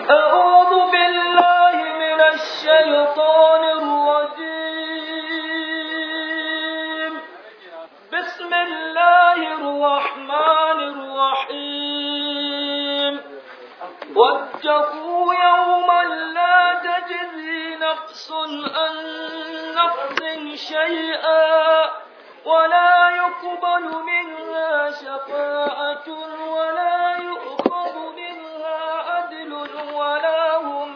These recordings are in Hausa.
أعوذ بالله من الشيطان الرجيم بسم الله الرحمن الرحيم واتقوا يوما لا تجزي نفس عن نفس شيئا ولا يقبل منها شفاعة ولا يؤخذ منها عدل ولا هم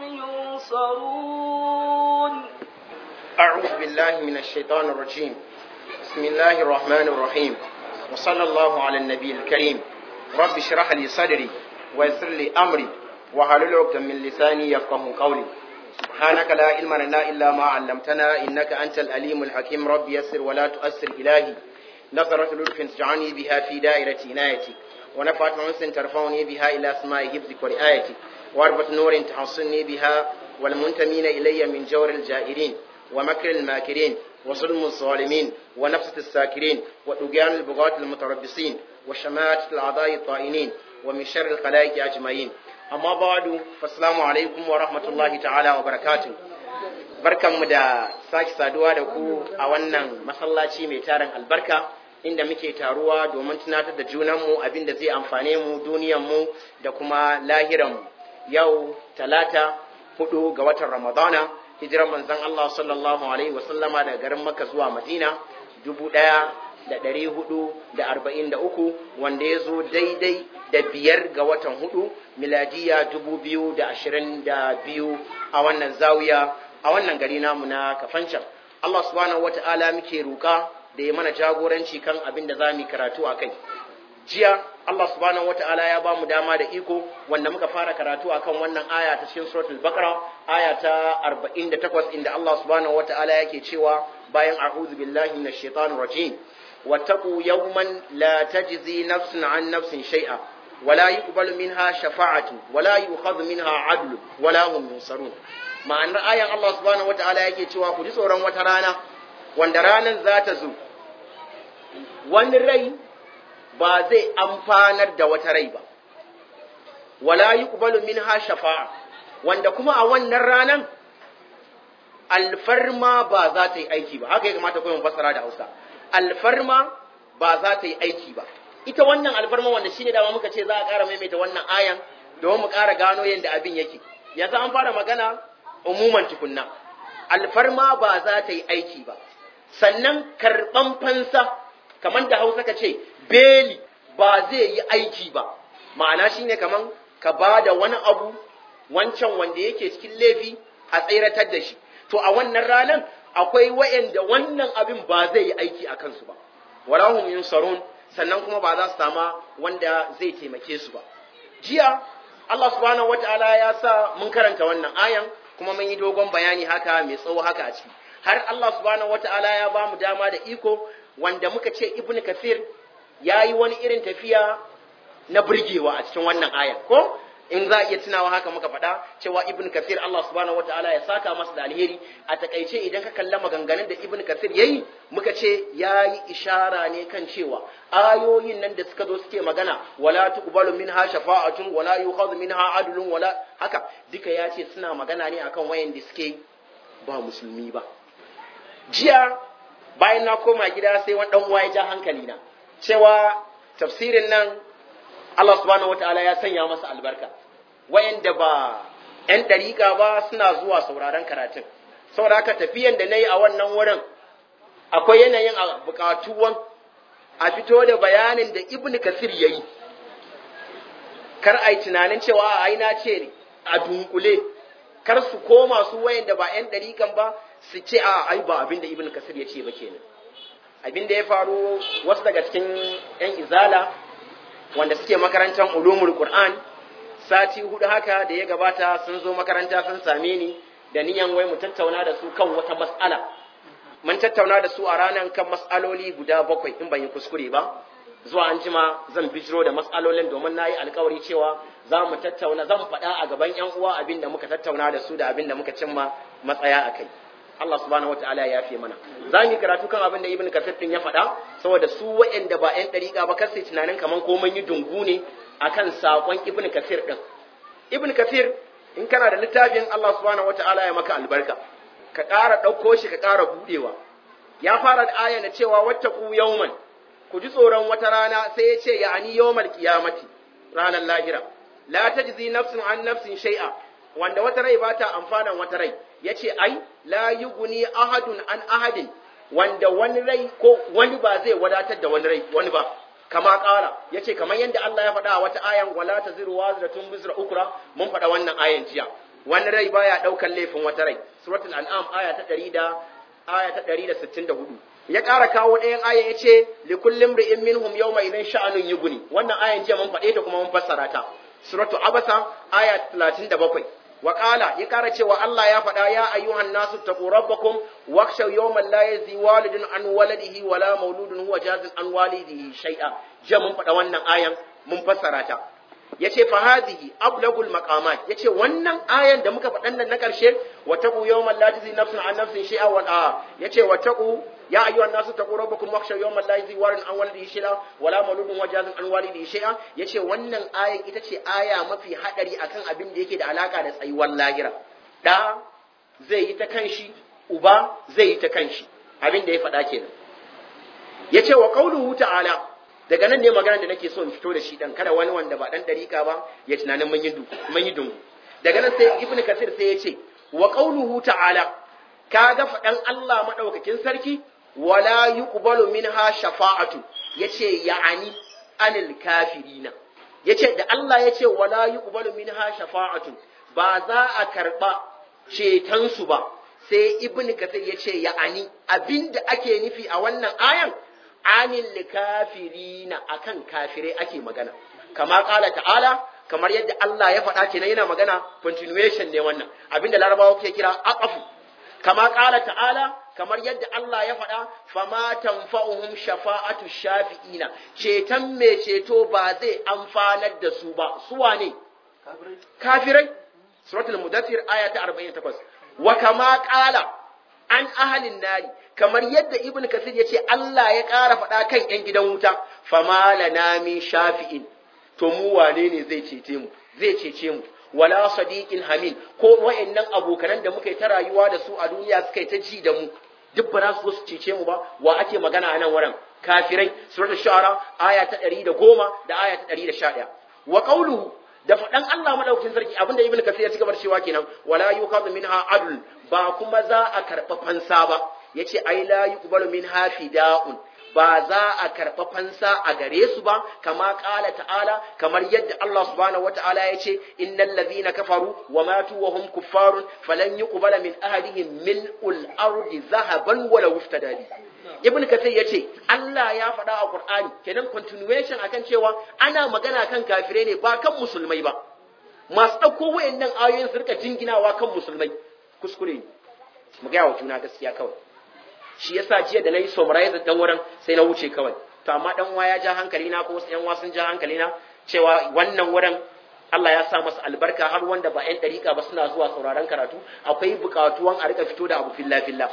ينصرون أعوذ بالله من الشيطان الرجيم بسم الله الرحمن الرحيم وصلى الله على النبي الكريم رب اشرح لي صدري ويسر لي أمري وحلل عقدة من لساني يفقه قولي سبحانك لا علم لنا إلا ما علمتنا إنك أنت الأليم الحكيم رب يسر ولا تؤسر إلهي نظرة لطف تجعلني بها في دائرة عنايتك ونفعت أنس ترفعني بها إلى أسماء حفظك ورعايتك واربط نور تحصني بها والمنتمين إلي من جور الجائرين ومكر الماكرين وظلم الظالمين ونفسة الساكرين وطغيان البغاة المتربصين وشماتة الأعضاء الطائنين ومن شر الخلائق أجمعين amma ba'du assalamu alaikum wa rahmatullahi ta'ala wa barakatuh barkanmu da sake saduwa da ku a wannan masallaci mai tarin albarka inda muke taruwa domin tunatar da junanmu abin da zai amfane mu duniyanmu da kuma lahiranmu yau talata hudu ga watan ramadana hijiran manzon Allah sallallahu alaihi wasallama daga garin makka zuwa madina dubu daya da ɗari hudu da arba'in da uku wanda ya zo daidai da biyar ga watan hudu miladiya dubu biyu da ashirin da biyu a wannan zawiya a wannan gari namu na kafancan Allah subhanahu wata'ala muke roƙa da ya mana jagoranci kan abin da za mu karatu a kai jiya Allah subhanahu wata'ala ya ba mu dama da iko wanda muka fara karatu akan wannan aya ta cikin suratul baqara aya ta 48 inda Allah subhanahu wata'ala yake cewa bayan a'udhu billahi minash shaitanir rajim واتقوا يوما لا تجزي نفس عن نفس شيئا ولا يقبل منها شفاعة ولا يؤخذ منها عدل ولا هم ينصرون ma'anar ayan Allah subhanahu wata'ala yake cewa ku ji tsoron wata rana wanda ranar za ta zo wani rai ba zai amfanar da wata rai ba wala yuqbalu minha shafa'a wanda kuma a wannan ranan alfarma ba za ta yi aiki ba haka ya kamata kuma fassara da Hausa alfarma ba za ta yi aiki ba ita wannan alfarma wanda shine dama muka ce za a ƙara maimaita wannan ayan domin mu ƙara gano yadda abin yake yanzu an fara magana umuman tukunna alfarma ba za ta yi aiki ba sannan karɓan fansa kamar da hausa ka ce beli ba zai yi aiki ba ma'ana shine kamar ka ba da wani abu wancan wanda yake cikin laifi a tseratar da shi to a wannan ranar akwai wa'anda wannan abin ba zai yi aiki a kansu ba walahum yunsarun sannan kuma ba za su sama wanda zai taimake su ba jiya Allah subhanahu wataala ya sa mun karanta wannan ayan kuma mun yi dogon bayani haka mai tsawo haka a ciki har Allah subhanahu wataala ya ba mu dama da iko wanda muka ce ibnu kafir ya yi wani irin tafiya na burgewa a cikin wannan ayan ko in za a iya tunawa haka muka faɗa cewa ibn kasir Allah subhanahu wataala ya saka masa da alheri a takaice idan ka kalla maganganun da ibn kasir yayi muka ce yayi ishara ne kan cewa ayoyin nan da suka zo suke magana wala tuqbalu minha shafa'atun wala yukhadhu minha adlun wala haka duka ya ce suna magana ne akan wayan da suke ba musulmi ba jiya bayan na koma gida sai wani dan uwa ya ja hankali na cewa tafsirin nan Allah subhanahu wataala ya sanya masa albarka wayanda ba ‘yan ɗariƙa ba suna zuwa sauraron karatun saboda haka tafiyan da na yi a wannan wurin akwai yanayin a buƙatuwan a fito da bayanin da ibn kasir ya yi kar a yi tunanin cewa a aina ce a dunkule kar su koma su wayanda ba ‘yan ɗariƙan ba su ce a ai ba abin da ibn kasir ya ce ba kenan abin da ya faru wasu daga cikin ‘yan izala wanda suke makarantar ulumul Qur'an sati hudu haka da ya gabata sun zo makaranta sun same ni da niyan wai mu tattauna da su kan wata mas'ala mun tattauna da su a ranar kan mas'aloli guda bakwai in ban yi kuskure ba zuwa an jima zan bijiro da mas'alolin domin na yi alkawari cewa za mu tattauna zan faɗa a gaban yan uwa abin da muka tattauna da su da abin da muka cimma matsaya a kai Allah subhanahu wataala ya yafe mana za mu yi karatu kan abin da ibn kasir din ya faɗa saboda su waɗanda ba ƴan ɗariƙa ba kar su tunanin kaman ko mun yi dungu ne akan sakon ibn kasir din ibn kasir in kana da littafin Allah subhanahu wataala ya maka albarka ka ƙara ɗauko shi ka ƙara buɗewa ya fara da aya na cewa wattaqu yawman ku ji tsoron wata rana sai ya ce ya'ani yawmal qiyamati ranar lahira la tajzi nafsun an nafsin shay'a wanda wata rai ba ta amfanan wata rai yace ai la yughni ahadun an ahadin wanda wani rai ko wani ba zai wadatar da wani rai wani ba kama ƙara yace kamar yadda Allah ya faɗa a wata ayan wala taziru wazratun bizra ukra mun faɗa wannan ayan jiya wani rai baya ɗaukar laifin wata rai suratul an'am aya ta 100 da aya ta 164 ya ƙara kawo ɗayan aya ya ce li kullum ri'in minhum yawma idan sha'anun yuguni wannan ayan jiya mun faɗe ta kuma mun fassara ta suratu abasa aya 37 wa qala ya ƙara cewa Allah ya faɗa ya ayyuhan nasu taqu rabbakum wakhshaw yawman la yajzi walidun an waladihi wala mauludun huwa jazin an walidihi shay'a jiya mun faɗa wannan ayan mun fassara ta yace fa hadhihi ablagul maqamat yace wannan ayan da muka faɗan nan na ƙarshe wa taqu yawman la tajzi nafsun an nafsin shay'a wa a yace wa taqu ya ayyuhan nasu taqu rabbakum wakhshaw yawman la yajzi walidun an walidihi shay'a wala mauludun wa jazin an walidihi shay'a yace wannan ayan ita ce aya mafi hadari akan abin da yake da alaka da tsayuwar lahira da zai yi ta kanshi uba zai yi ta kanshi abin da ya faɗa kenan yace wa qauluhu ta'ala daga nan ne magana da nake so in fito da shi dan kada wani wanda ba dan dariƙa ba ya tunanin mun yi mun yi dungu daga nan sai ibnu kasir sai ya ce wa qauluhu ta'ala kaga faɗan Allah madaukakin sarki wala yuqbalu minha shafa'atu yace ya'ani anil kafirina yace da Allah yace wala yuqbalu minha shafa'atu ba za a karba ceton su ba sai ibnu kasir yace ya'ani abinda ake nufi a wannan ayan anil likafirina akan kafirai ake magana kama kala ta'ala kamar yadda Allah ya faɗa kenan yana magana continuation ne wannan abinda larabawa ke kira aqafu kama kala ta'ala kamar yadda Allah ya faɗa fama tanfa'uhum shafa'atu shafi'ina ceton mai ceto ba zai amfanar da su ba su wane kafirai suratul mudaththir aya ta 48 wa kama kala an ahalin nari kamar yadda ibn kasir ya ce Allah ya ƙara faɗa kan ‘yan gidan wuta fama lana min shafi'in to mu wane ne zai cece mu zai cece mu wala sadiqin hamin ko wa'annan abokanan da muka yi ta rayuwa da su a duniya suka yi ta ji da mu duk ba za su su cece mu ba wa ake magana a nan wurin kafirai suratul shu'ara aya ta 110 da aya ta 111 wa qawluhu da faɗan Allah madaukakin sarki abinda ibn kasir ya ci gaba da cewa kenan wala yuqadu minha adl ba kuma za a karɓa fansa ba yace ai la yuqbalu minha fida'un ba za a karɓa fansa a gare su ba kama ƙala ta'ala kamar yadda Allah subhanahu wata'ala ya ce innal ladhina kafaru wa matu wa hum kuffarun falan yuqbala min ahadihim mil'ul ardi zahaban wala wuftada bi ibn kathir yace Allah ya faɗa a Qur'ani kenan continuation akan cewa ana magana kan kafirai ne ba kan musulmai ba masu ɗauko wayannan ayoyin su rika jinginawa kan musulmai kuskure ne mu ga wa juna gaskiya kawai shi yasa jiya da nayi summarize dan wurin sai na wuce kawai to amma dan uwa ya ja hankali na ko wasu yan uwa sun ja hankali na cewa wannan wurin Allah ya sa masa albarka har wanda ba ƴan dariƙa ba suna zuwa sauraron karatu akwai buƙatuwan a rika fito da abu filla filla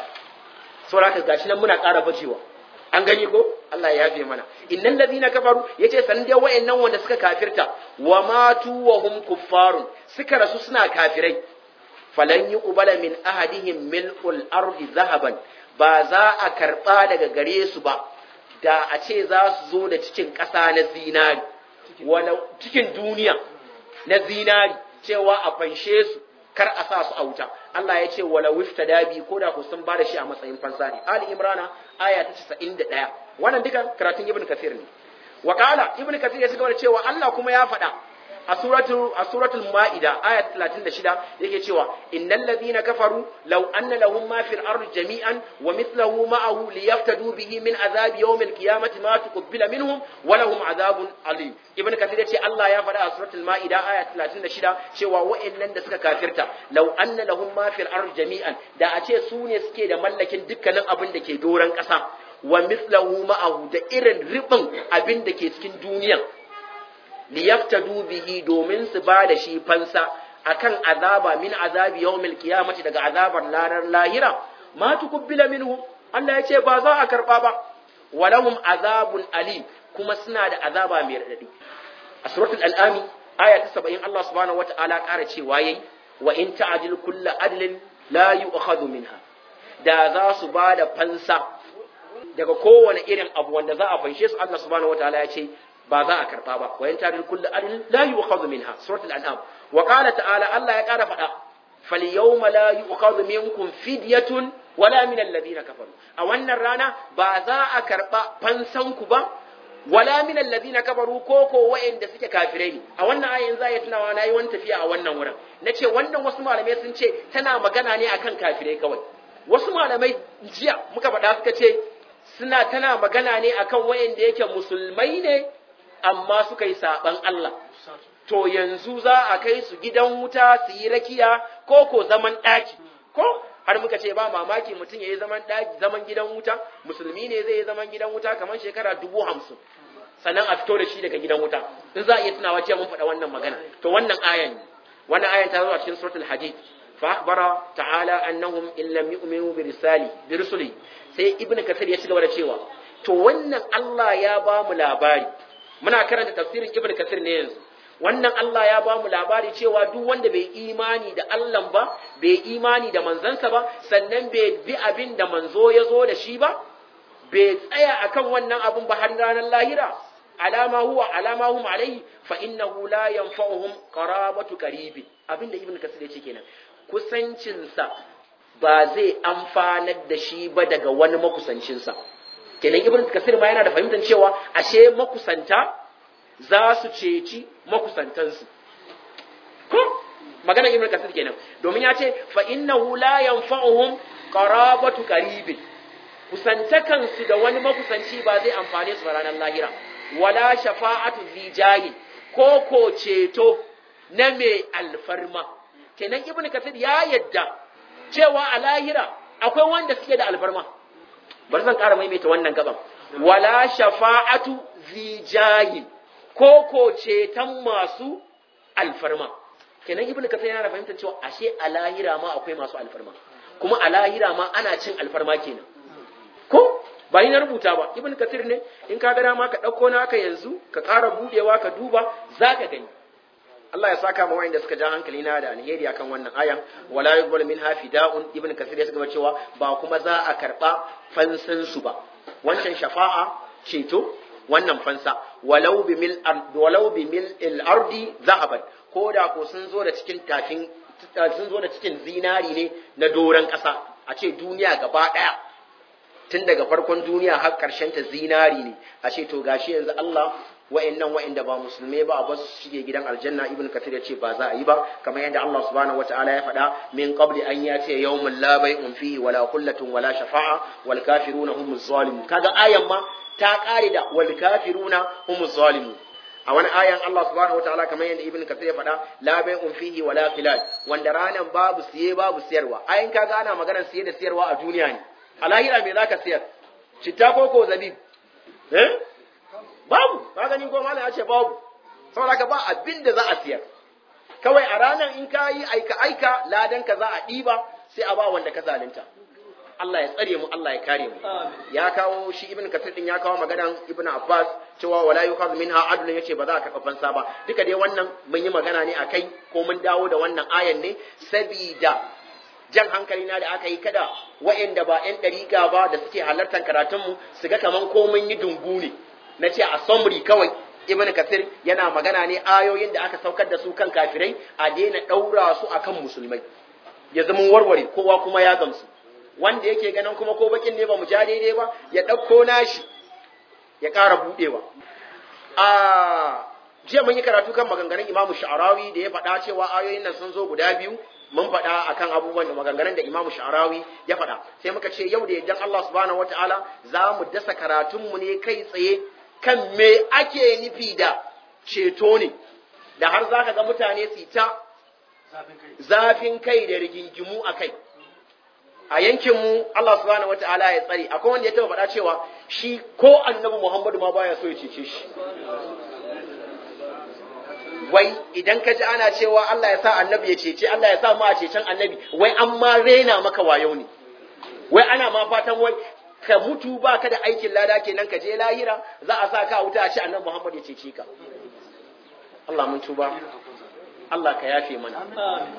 saboda gashi nan muna ƙara bajewa an gani ko Allah ya yafe mana innal ladina kafaru yace san dai wayannan wanda suka kafirta wa matu wa hum kuffarun suka rasu suna kafirai falan yuqbala min ahadihim mil'ul ardi zahaban ba za a karɓa daga gare su ba da a ce za su zo da cikin ƙasa na zinari wani cikin duniya na zinari cewa a fanshe su kar a sa su a wuta Allah ya ce wala wifta dabi ko da ku sun bada shi a matsayin fansa ne Ali Imrana aya ta 91 wannan dukan karatun Ibn Kathir ne wa qala Ibn Kathir ya ci gaba da cewa Allah kuma ya faɗa a suratul a suratul maida aya 36 yake cewa innal ladina kafaru law anna lahum ma fil ardi jami'an wa mithluhu ma'ahu liyaftadu bihi min azab yawm al qiyamati ma tuqbila minhum wa lahum azabun alim ibn kathir yace Allah ya faɗa a suratul maida aya 36 cewa wa'annan da suka kafirta law anna lahum ma fil ardi jami'an da a ce su ne suke da mallakin dukkanin abin da ke doran ƙasa wa mithluhu ma'ahu da irin ribin abin da ke cikin duniyan liyaftadu bihi domin su ba da shi fansa akan azaba min azabi yawmil qiyamati daga azabar lanar lahira ma tukubbila minhu Allah ya ce ba za a karba ba walahum azabun alim kuma suna da azaba mai radadi a suratul al'ami aya ta 70 Allah subhanahu wata'ala ƙara cewa yayi wa in ta'dil kullu adlin la yu'khadhu minha da za su ba da fansa daga kowane irin abu wanda za a fanshe su Allah subhanahu wataala ya ce ba za a karba ba wa in ta'dil kullu adlin la yu'khadhu minha suratul an'am wa qala ta'ala Allah ya kara faɗa فاليوم لا يؤخذ منكم فدية ولا من الذين كفروا a wannan rana ba za a karba fansanku ba wala min alladhina kafaru ko ko wa'anda suke kafirai ne a wannan ayin za ya tunawa nayi wani tafiya a wannan wurin nace wannan wasu malamai sun ce tana magana ne akan kafirai kawai wasu malamai jiya muka faɗa suka ce suna tana magana ne akan wa'anda yake musulmai ne amma suka yi saban Allah to yanzu za a kai su gidan wuta su yi rakiya ko ko zaman ɗaki ko har muka ce ba mamaki mutum ya yi zaman ɗaki zaman gidan wuta musulmi ne zai yi zaman gidan wuta kamar shekara dubu hamsin sannan a fito da shi daga gidan wuta in za a iya tunawa cewa mun faɗa wannan magana to wannan ayan ne wannan ayan ta zo a cikin suratul hadid fa akhbara ta'ala annahum in lam yu'minu bi risali bi rusuli sai ibnu kasir ya ci gaba da cewa to wannan Allah ya ba mu labari muna karanta tafsirin ibnu kasir ne yanzu wannan Allah ya ba mu labari cewa duk wanda bai imani da Allah ba, bai imani da manzansa ba, sannan bai bi abin da manzo ya zo da shi ba, bai tsaya akan wannan abin ba har ranar lahira, alama huwa alama hum alaihi fa innahu la yanfa'uhum qarabatu qaribin abinda ibn kasir yace kenan kusancinsa ba zai amfanar da shi ba daga wani makusancinsa kenan ibn kasir ma yana da fahimtar cewa ashe makusanta za su ceci makusantansu ko magana ibn kasir kenan domin ya ce fa innahu la yanfa'uhum qarabatu qaribin kusantakan su da wani makusanci ba zai amfane su ranar lahira wala shafa'atu zijayin ko ko ceto na mai alfarma kenan ibn kasir ya yadda cewa a lahira akwai wanda suke da alfarma bari zan ƙara maimaita wannan gaban wala shafa'atu zijayin ko ko ceton masu alfarma kenan ibnu kasir yana da fahimtar cewa ashe a lahira ma akwai masu alfarma kuma a lahira ma ana cin alfarma kenan ko ba ni na rubuta ba ibnu kasir ne in ka ga dama ka dauko naka yanzu ka ƙara budewa ka duba zaka gani Allah ya saka ma wa'anda suka ja hankali na da alheri akan wannan ayan wala yuqbal minha fida'un ibnu kasir ya saka cewa ba kuma za a karba fansan su ba wancan shafa'a ceto wannan fansa walau bi mil walau bi mil al ardi zahaban ko da ko sun zo da cikin tafin sun zo da cikin zinari ne na doran kasa a ce duniya gaba daya tun daga farkon duniya har karshen ta zinari ne a ce to gashi yanzu Allah wa'annan wa'anda ba musulmai ba a basu shige gidan aljanna ibn kathir ya ce ba za a yi ba kamar yadda Allah subhanahu wataala ya faɗa min qabli an yati yawmun la bay'un fihi wala kullatun wala shafa'a wal kafiruna humuz zalimun kaga ayan ma ta kare da wal kafiruna humuz zalimun a wani ayan Allah subhanahu wataala kamar yadda ibn kathir ya faɗa la bay'un fihi wala khilal wanda ranan babu siye babu siyarwa ayin kaga ana maganar siye da siyarwa a duniya ne a lahira me zaka siyar citta ko ko zabib eh babu ka gani ko malam ya ce babu saboda ka ba abin da za a siyar kawai a ranar in ka yi aika aika ladan ka za a ɗiba sai a ba wanda ka zalunta Allah ya tsare mu Allah ya kare mu ya kawo shi ibn kathir din ya kawo maganan ibn abbas cewa wala yukhadhu minha adlun yace ba za a karɓa fansa ba duka dai wannan mun yi magana ne akai ko mun dawo da wannan ayan ne sabida jan hankali na da aka yi kada wa'anda ba 'yan ɗariƙa ba da suke halartar karatunmu su ga kaman ko mun yi dungu ne na ce a summary kawai ibn kasir yana magana ne ayoyin da aka saukar da su kan kafirai a daina ɗaura su akan musulmai ya zama warware kowa kuma ya gamsu wanda yake ganin kuma ko bakin ne ba mu ja daidai ba ya ɗauko nashi ya ƙara buɗewa a jiya mun yi karatu kan maganganun imamu sha'arawi da ya faɗa cewa ayoyin nan sun zo guda biyu mun faɗa akan abubuwan da maganganun da imamu sha'arawi ya faɗa sai muka ce yau da yaddan Allah subhanahu wataala za mu dasa karatunmu ne kai tsaye kan me ake nufi da ceto ne da har za ka ga mutane su ta zafin kai da rigingimu a kai a yankinmu Allah subhanahu wata'ala ya tsare akwai wanda ya taba faɗa cewa shi ko annabi Muhammadu ma baya so ya cece shi wai idan ka ji ana cewa Allah ya sa annabi ya cece Allah ya sa mu a cecen annabi wai an ma rena maka wayo ne wai ana ma fatan wai ka mutu ba ka da aikin lada kenan ka je lahira za a sa ka wuta a ce annabi Muhammad ya cece ka Allah mun tuba Allah ka yafe mana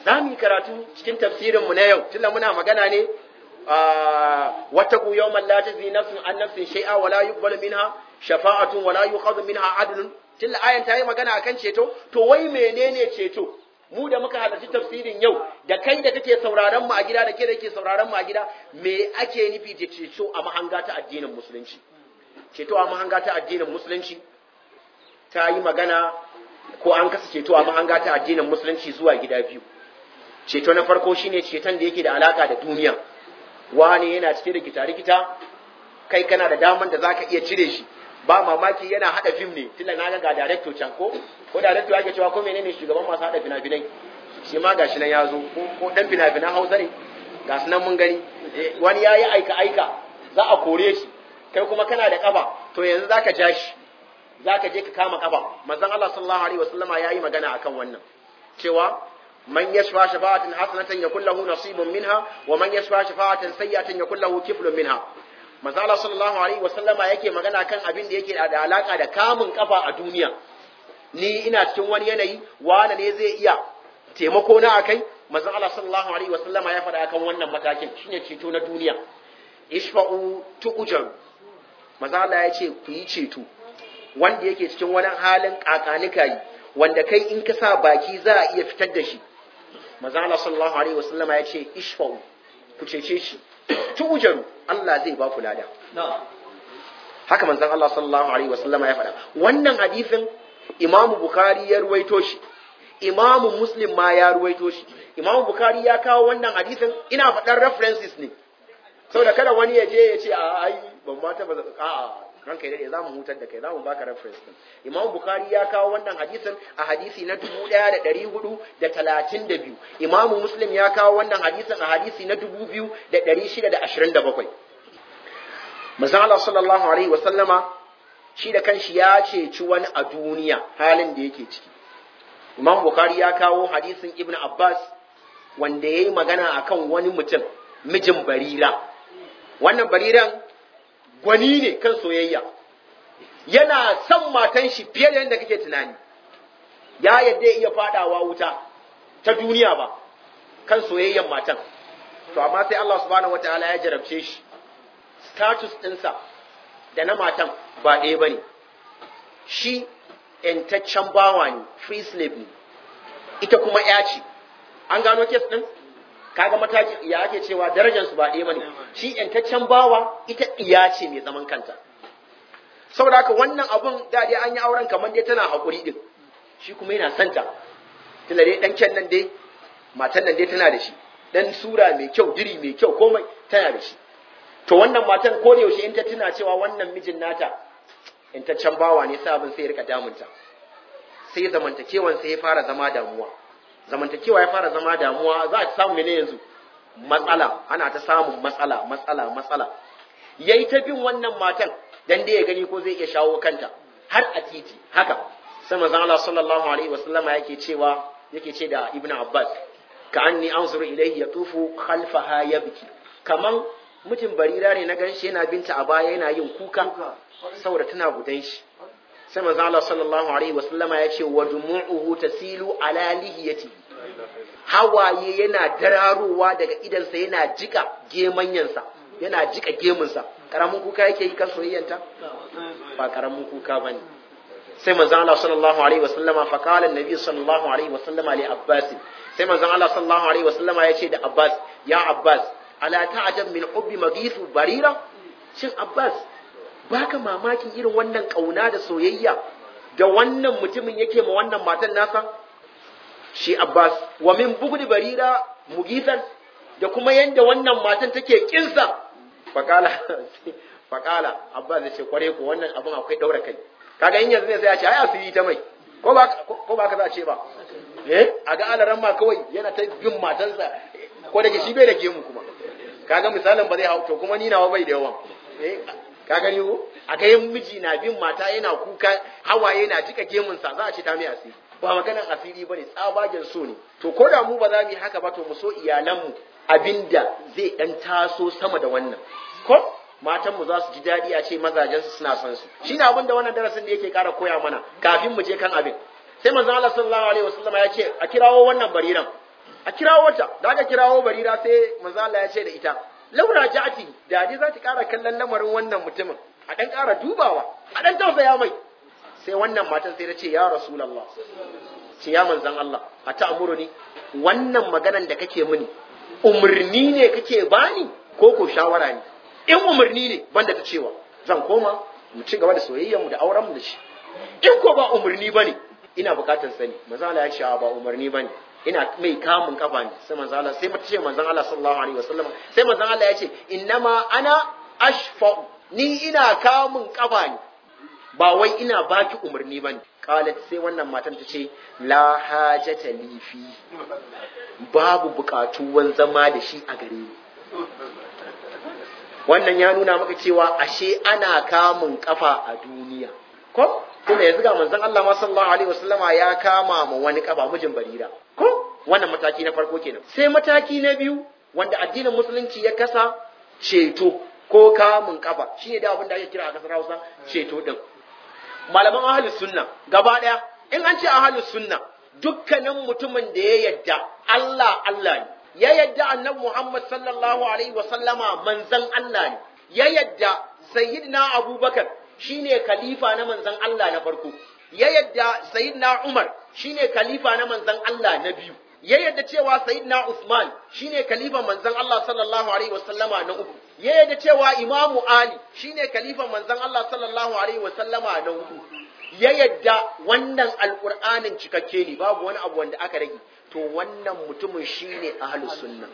za mu yi karatu cikin tafsirin mu na yau tunda muna magana ne wata ku yawman la tajzi nafsun an nafsin shay'a wala yuqbalu minha shafa'atun wala yu'khadhu minha adlun tunda ayan ta yi magana akan ceto to wai menene ceto mu da muka halarci tafsirin yau da kai da kake sauraron mu a gida da ke da ke sauraron mu a gida me ake nufi da ceto a mahanga ta addinin musulunci ceto a mahanga ta addinin musulunci ta yi magana ko an kasa ceto a mahanga ta addinin musulunci zuwa gida biyu ceto na farko shine ceton da yake da alaka da duniya wani yana cike da gita-rikita kai kana da daman da zaka iya cire shi ba mamaki yana hada fim ne tunda na ga director can ko ko director yake cewa ko menene shugaban masu hada fina-finai shi ma gashi nan ya zo ko dan fina-finan Hausa ne ga su nan mun gani wani yayi aika aika za a kore shi kai kuma kana da kafa to yanzu zaka ja shi zaka je ka kama kafa manzon Allah sallallahu alaihi wasallama yayi magana akan wannan cewa man yashfa shafa'atan hasanatan yakul lahu nasibun minha wa man yashfa shafa'atan sayyi'atan yakul lahu kiflun minha manzo Allah sallallahu alaihi wasallama yake magana kan abin da yake da alaka da kamun kafa a duniya ni ina cikin wani yanayi wani ne zai iya taimako na akai manzo Allah sallallahu alaihi wasallama ya faɗa kan wannan matakin shine ceto na duniya ishfa'u tu'jar manzo Allah ya ce ku yi ceto wanda yake cikin wani halin kakanika yi wanda kai in ka sa baki za a iya fitar da shi manzo Allah sallallahu alaihi wasallama ya ce ishfa'u ku cece shi tu'jaru Allah zai ba ku lada haka manzon Allah sallallahu alaihi wasallama ya faɗa wannan hadisin Imam Bukhari ya ruwaito shi Imam Muslim ma ya ruwaito shi Imam Bukhari ya kawo wannan hadisin ina faɗan references ne saboda kada wani ya je ya ce a ai ban ma ta a'a ranka dai za mu hutar da kai za mu baka reference din Imam Bukhari ya kawo wannan hadisin a hadisi na 1432 Imam Muslim ya kawo wannan hadisin a hadisi na 2627 Manzon Allah sallallahu alaihi wa sallama shi da kanshi ya ceci wani a duniya halin da yake ciki Imam Bukhari ya kawo hadisin Ibn Abbas wanda yayi magana akan wani mutum mijin Barira wannan Bariran gwani ne kan soyayya yana son matan shi fiye da yadda kake tunani ya yadda ya iya fadawa wuta ta duniya ba kan soyayyan matan to amma sai Allah subhanahu wataala ya jarabce shi status ɗinsa da na matan ba ɗaya ba ne shi ‘yantaccen bawa ne free slave ne ita kuma ya ce an gano kes ɗin kaga mataki ya ake cewa darajarsu ba ɗaya bane shi yantaccen bawa ita iya ce mai zaman kanta saboda haka wannan abun da dai an yi auren kamar dai tana haƙuri din shi kuma yana santa tunda dai ɗan kyan nan dai matan nan dai tana da shi dan sura mai kyau diri mai kyau komai tana da shi to wannan matan ko da yaushe in ta tuna cewa wannan mijin nata yantaccen bawa ne sai abin sai ya rika damunta sai zamantakewan sai ya fara zama damuwa zamantakewa ya fara zama damuwa za a samu mene yanzu matsala ana ta samun matsala matsala matsala yayi ta bin wannan matan dan dai ya gani ko zai iya shawo kanta har a titi haka sai manzon Allah sallallahu alaihi wasallama yake cewa yake ce da Ibn Abbas ka anni anzuru ilayhi yatufu khalfaha yabki kaman mutum barira ne na ganshi yana binta a baya yana yin kuka saboda tana gudan shi sai manzo Allah sallallahu alaihi wasallama ya ce wa dumu'uhu tasilu ala lihiyati hawaye yana dararowa daga idansa yana jika gemanyansa yana jika gemunsa karamin kuka yake yi kan soyayyanta ba karamin kuka bane sai manzo Allah sallallahu alaihi wasallama fa qala annabi sallallahu alaihi wasallama li Abbas sai manzo Allah sallallahu alaihi wasallama ya ce da Abbas ya Abbas ala ta'jab min hubbi magithu barira shin Abbas baka mamakin irin wannan kauna da soyayya da wannan mutumin yake ma wannan matan nasa shi Abbas wa min bugdi barira mugisan da kuma yanda wannan matan take kinsa fakala fakala Abbas ya ce kware ko wannan abin akwai daura kai kaga in yanzu ne sai ya ce ai asiri ta mai ko ba ko ba ka za a ce ba eh a ga alaran ma kawai yana ta bin matansa ko da ke shi bai da gemu kuma kaga misalin ba zai hau to kuma ni nawa bai da yawan eh ka gani ko a ga yin miji na bin mata yana kuka hawaye na jika gemunsa za a ce ta mai asiri ba maganan asiri bane tsabagen so ne to ko da mu ba za mu yi haka ba to mu so iyalanmu abinda zai dan taso sama da wannan ko matan mu za su ji daɗi a ce mazajensu suna son su shine abin da wannan darasin da yake ƙara koya mana kafin mu je kan abin sai manzon Allah sallallahu alaihi wasallam ya ce a kirawo wannan bariran a kirawo ta da aka kirawo barira sai manzo Allah ya ce da ita laura ja'ati da dai za ta ƙara kallon lamarin wannan mutumin a dan ƙara dubawa a dan tausaya mai sai wannan matan sai ta ce ya rasulullah ce ya manzon Allah a ta'amuruni wannan maganan da kake mini umarni ne kake bani ko ko shawara ne in umarni ne banda ta cewa zan koma mu ci gaba da soyayyar mu da auren mu da shi in ko ba umarni bane ina bukatar sani manzo Allah ya ce ba umarni bane ina mai kamun kafa ne sai manzo Allah sai mata ce manzon Allah sallallahu alaihi wasallam sai manzon Allah ya ce innama ana ashfa ni ina kamun kafa ne ba wai ina baki umarni bane qalat sai wannan matan ta ce la hajata li fi babu bukatuwan zama da shi a gare ni wannan ya nuna maka cewa ashe ana kamun kafa a duniya ko kuma yanzu ga manzon Allah ma sallallahu alaihi wasallama ya kama ma wani kafa mijin barira ko wannan mataki na farko kenan sai mataki na biyu wanda addinin musulunci ya kasa ceto ko kamun kafa shine da abin da ake kira a kasar Hausa ceto din malaman ahlus sunna gaba daya in an ce ahlus sunna dukkanin mutumin da ya yadda Allah Allah ne ya yadda annabi Muhammad sallallahu alaihi wasallama manzon Allah ne ya yadda sayyidina Abubakar shine khalifa na manzon Allah na farko ya yadda sayyidina Umar shine khalifa na manzon Allah na biyu ya yadda cewa sayyidina Usman shine khalifa manzon Allah sallallahu alaihi wasallama na uku ya yadda cewa Imamu Ali shine khalifa manzon Allah sallallahu alaihi wasallama na uku ya yadda wannan alqur'anin cikakke ne babu wani abu wanda aka rage to wannan mutumin shine ahlus sunna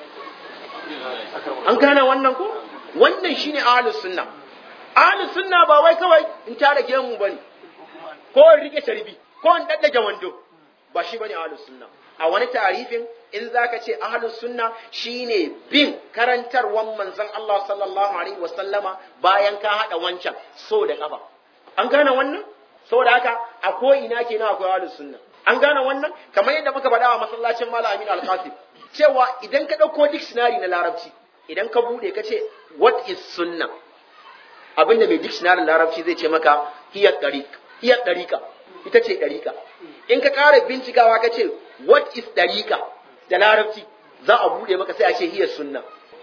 an gane wannan ko wannan shine ahlus sunna ahlus sunna ba wai kawai in tara gemu bane ko in rike tarbi ko in daddage wando ba shi bane ahlus sunna a wani tarifin in zaka ce ahlus sunna shine bin karantarwan manzon Allah sallallahu alaihi wasallama bayan ka hada wancan so da kafa an gane wannan saboda haka a ko ina kenan akwai ahlus sunna an gane wannan kamar yadda muka faɗa a masallacin Malam Aminu Al-Qasim cewa idan ka ɗauko dictionary na larabci idan ka bude ka ce what is sunna abinda mai dictionary larabci zai ce maka hiya tariq hiya tariqa ita ce tariqa in ka ƙara bincikawa ka ce what is tariqa da larabci za a bude maka sai a ce hiya sunna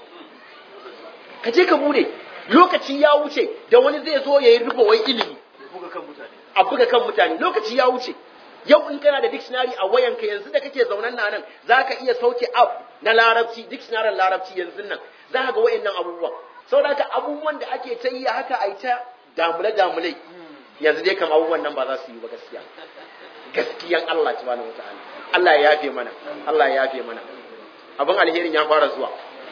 ka je ka bude lokaci ya wuce da wani zai zo ya yi rufe wai ilimi a buga kan mutane lokaci ya wuce yau in kana da dictionary a wayanka yanzu da kake zaunan na nan za ka iya sauke app na larabci dictionary larabci yanzu nan za ka ga wayannan abubuwan saboda haka abubuwan da ake ta yi haka a yi ta damule damule yanzu dai kam abubuwan nan ba za su yi ba gaskiya gaskiyan Allah subhanahu wataala Allah ya yafe mana Allah ya yafe mana abin alherin ya fara zuwa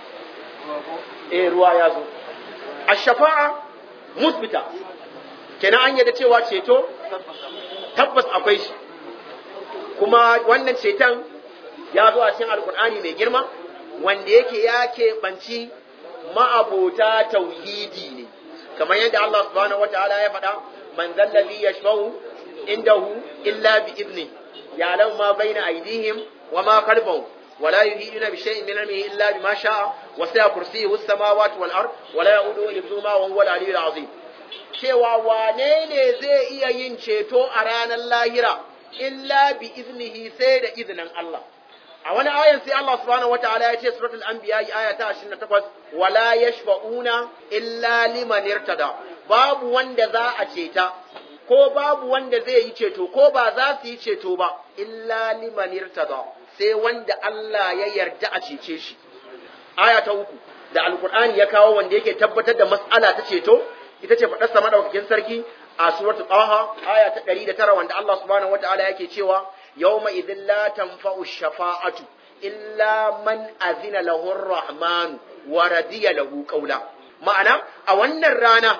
eh ruwa ya zo ash-shafa'a musbita kenan an yadda cewa ceto tabbas akwai shi kuma wannan ceton ya zo a cikin alkur'ani mai girma wanda yake ya keɓanci ma'abota tauhidi ne kamar yadda Allah subhanahu wataala ya faɗa man zallazi yashfa'u indahu illa bi idni ya'lamu ma baina aydihim wa ma khalfahum ولا يهيئون بشيء من علمه إلا بما شاء وسع كرسيه السماوات والأرض ولا يؤوده حفظهما وهو العلي العظيم cewa wane ne zai iya yin ceto a ranar lahira illa bi iznihi sai da izinin Allah a wani ayan sai Allah subhanahu wataala ya ce suratul anbiya aya ta 28 wala yashfa'una illa liman irtada babu wanda za a ceta ko babu wanda zai yi ceto ko ba za su yi ceto ba illa liman irtada sai wanda Allah ya yarda a cece shi aya ta uku da alkur'ani ya kawo wanda yake tabbatar da mas'ala ta ceto ita ce faɗarsa madaukakin sarki a suratul taha aya ta 109 wanda Allah subhanahu wataala yake cewa yawma idhin la tanfa'u shafa'atu illa man azina lahu ar-rahman wa radiya lahu qawla ma'ana a wannan rana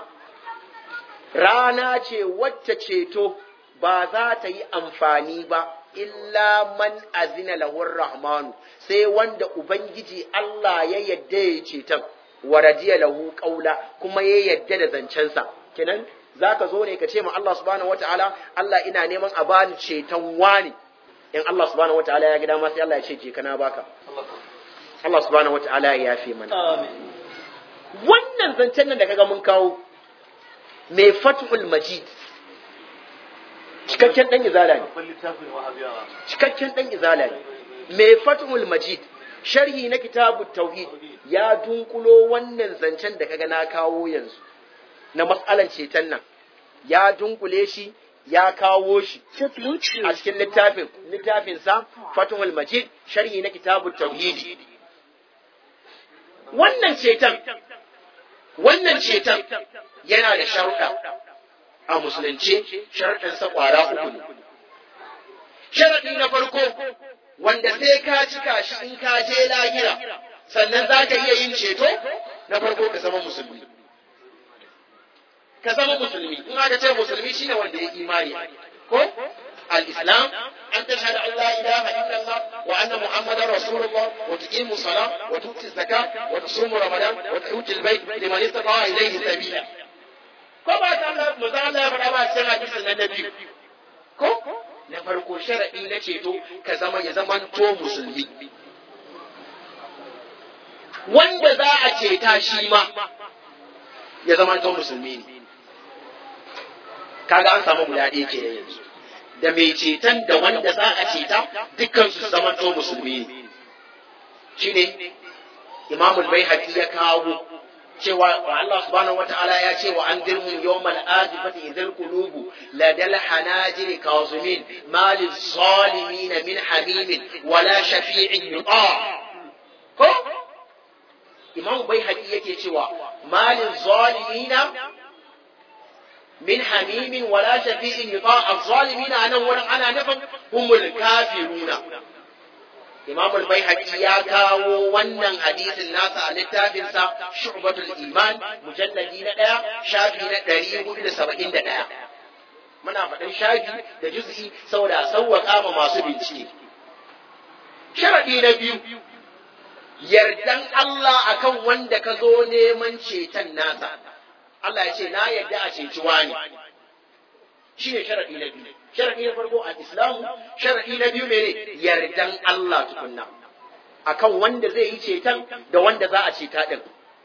rana ce wacce ceto ba za ta yi amfani ba illa man azina lahu ar-rahman sai wanda ubangiji Allah ya yadda ya ceton wa radiya lahu qawla kuma ya yadda da zancensa kenan zaka zo ne ka ce ma Allah subhanahu wataala Allah ina neman a bani ceton wani in Allah subhanahu wataala ya ga dama sai Allah ya ce je kana baka Allah subhanahu wataala ya yafe mana Amin. wannan zancen nan da kaga mun kawo mai fathul majid cikakken dan izala ne babban littafin wahabiyawa cikakken dan izala ne mai fathul majid sharhi na kitabut tauhid ya dunkulo wannan zancen da kaga na kawo yanzu na matsalan ceton nan ya dunkule shi ya kawo shi The Bluetooth. a cikin littafin littafinsa fathul majid sharhi na kitabut tauhid wannan ceton wannan ceton yana da sharuɗa a musulunce sharuɗansa ƙwara uku ne sharaɗi na farko wanda sai ka cika shi in ka je lahira sannan za ka iya yin ceto na farko ka zama musulmi ka zama musulmi in aka ce musulmi shine wanda ya imani ko al-islam an tashhadu an la ilaha illallah wa anna muhammadar rasulullah wa tuqimu salat wa tu'ti zakat wa tusumu ramadan wa tuhajjul bayt liman istata'a ilayhi sabila ko ba ta Allah mu Allah ya faɗa ba cikin hadisin nan na biyu ko na farko sharadi na ceto ka zama ya zamanto musulmi wanda za a ceta shi ma ya zamanto musulmi ne kaga an samu guda ɗaya ke yanzu da mai ceton da wanda za a ceta dukkan su zamanto musulmi ne shine imamul bai ya kawo cewa wa Allah subhanahu wata'ala ya ce wa an dirhum yawmal azifati idhal qulubu la dal hanajir kazimin ma lil zalimin min hamimin wala shafi'in yuta ko imam bai yake cewa ma lil zalimina min hamimin wala shafi'in yuta az-zalimina anan wurin ana nufin humul kafiruna Imam al-Baihaqi ya kawo wannan hadisin nasa a littafinsa Shu'batul Iman mujalladi na ɗaya shafi na ɗari hudu da saba'in da ɗaya. Muna faɗin shafi da juz'i saboda sauwaƙa ma masu bincike. Sharaɗi na biyu, yardan Allah akan wanda ka zo neman ceton nasa. Allah ya ce, na yarda a ceci wani. Shi ne sharaɗi na biyu. Sharaɗi na farko a Islamu, sharaɗi na biyu mene yardan Allah tukunna. Akan wanda zai yi ceton da wanda za a ceta ɗin.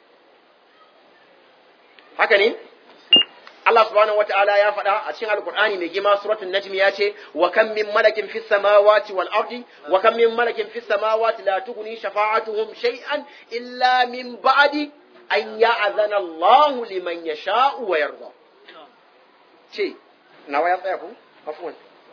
Haka ne? Allah subhanahu wata'ala ya faɗa a cikin Alƙur'ani mai gima suratul Najm ya ce wa kam min malakin fis samawati wal ardi wa kam min malakin fis samawati la tughni shafa'atuhum shay'an illa min ba'di an ya'zana Allah liman yasha'u wa yarda. Ce, nawa ya tsaya ku? Afwan.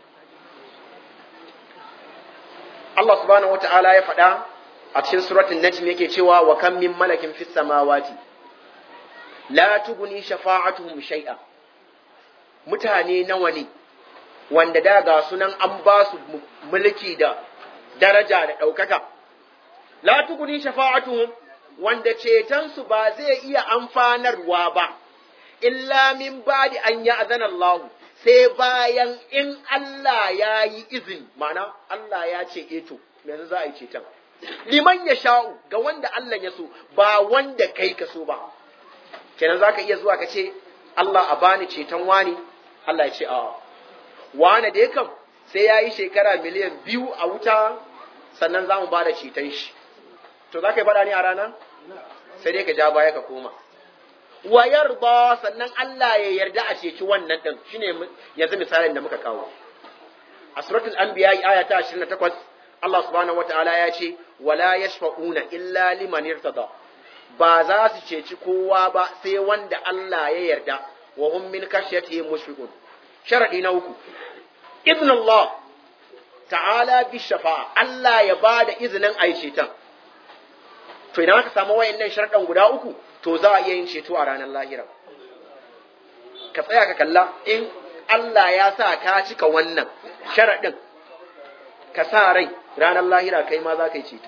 Allah subhanahu wata'ala ya faɗa a cikin suratul Najm yake cewa wa kam min malakin fis samawati la tuguni shafa'atuhum shay'a mutane nawa ne wanda da ga sunan an ba su mulki da daraja da ɗaukaka la tuguni shafa'atuhum wanda cetonsu ba zai iya amfanarwa ba illa min ba'di an ya'zana Allah sai bayan in Allah ya yi izini ma'ana Allah ya ce eto yanzu za a yi ceton liman ya sha'u ga wanda Allah ya so ba wanda kai ka so ba kenan zaka iya zuwa ka ce Allah a bani ceton wani Allah ya ce a wani da kam sai ya yi shekara miliyan biyu a wuta sannan za mu ba da ceton shi to za ka yi faɗa ne a rana sai dai ka ja baya ka koma wa yarda sannan Allah ya yarda a ceci wannan din shine yanzu misalin da muka kawo a suratul anbiya aya ta 28 Allah subhanahu wataala ya ce wala yashfa'una illa liman irtada ba za su ceci kowa ba sai wanda Allah ya yarda wa hum min kashyatihi mushfiqun sharadi na uku ibn Allah ta'ala bi shafa'a Allah ya bada izinin ai ceton to idan aka samu wayannan sharadan guda uku to za a iya yin ceto a ranar lahira ka tsaya ka kalla in Allah ya sa ka cika wannan sharadin ka sa rai ranar lahira kai ma za ka yi ceto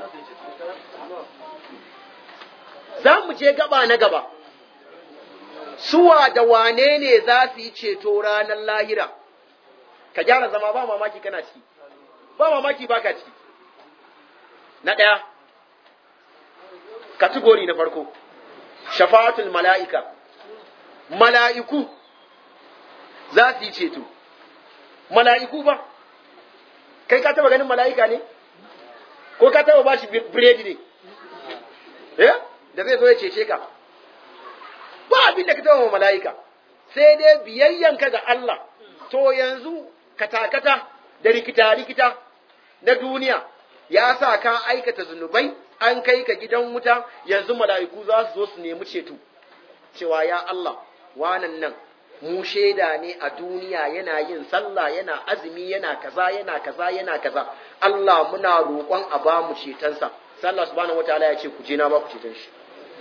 za mu je gaba na gaba suwa da wane ne za su yi ceto ranar lahira ka gyara zama ba mamaki kana ciki ba mamaki ba ka ciki na ɗaya kategori na farko shafa'atul mala'ika mala'iku za su yi ceto mala'iku ba kai ka taba ganin mala'ika ne ko ka taba ba shi biredi ne eh da zai zo ya cece ka ba abin da ka taba wa mala'ika sai dai biyayyanka ga Allah to yanzu katakata da rikita-rikita na duniya ya sa ka aikata zunubai an kai ka gidan wuta yanzu mala'iku za su zo su nemi ceto cewa ya Allah wanan nan mu shaida ne a duniya yana yin sallah yana azumi yana kaza yana kaza yana kaza Allah muna roƙon a ba mu cetonsa sai Allah subhanahu wataala ya ce ku je na ba ku ceton shi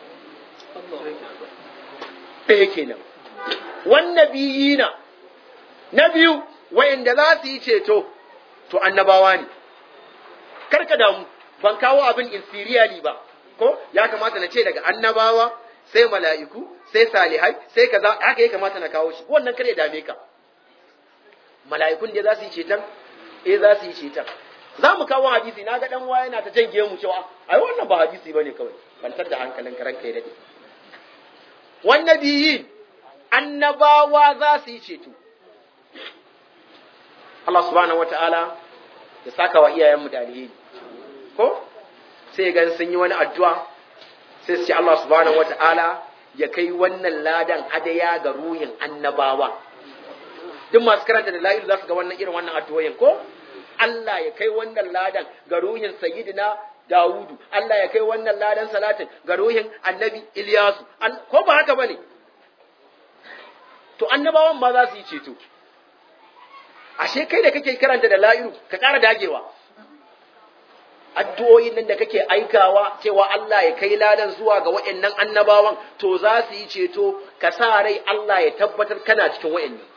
ɗaya kenan wannan biyina na biyu wa'inda za su yi ceto to annabawa ne karka damu ban kawo abin inferiorly ba ko ya kamata na ce daga annabawa sai mala'iku sai salihai sai kaza haka ya kamata na kawo shi wannan kare dame ka mala'ikun da za su yi ceton eh za su yi ceton za mu kawo hadisi na ga dan waya yana ta jange mu cewa ai wannan ba hadisi bane kawai bantar da hankalin karan kai dade wannan biyi annabawa za su yi ceto Allah subhanahu wataala ya saka wa iyayenmu da alheri ko sai gan sun yi wani addu'a sai su ce Allah subhanahu wata'ala ya kai wannan ladan hadaya ga ruhin annabawa duk masu karanta da la'ilu za su ga wannan irin wannan addu'o'in ko Allah ya kai wannan ladan ga ruhin sayyidina Dawudu Allah ya kai wannan ladan salatin ga ruhin annabi Ilyasu ko ba haka bane to annabawan ma za su yi ceto ashe kai da kake karanta da la'ilu ka ƙara dagewa addu'o'in nan da kake aikawa cewa Allah ya kai ladan zuwa ga waɗannan annabawan to za su yi ceto ka sa rai Allah ya tabbatar kana cikin waɗannan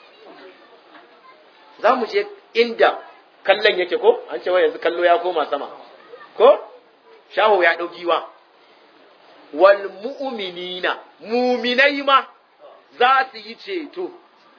za mu je inda kallon yake ko an ce yanzu kallo ya koma sama ko shaho ya ɗau giwa wal mu'minina muminai ma za su yi ceto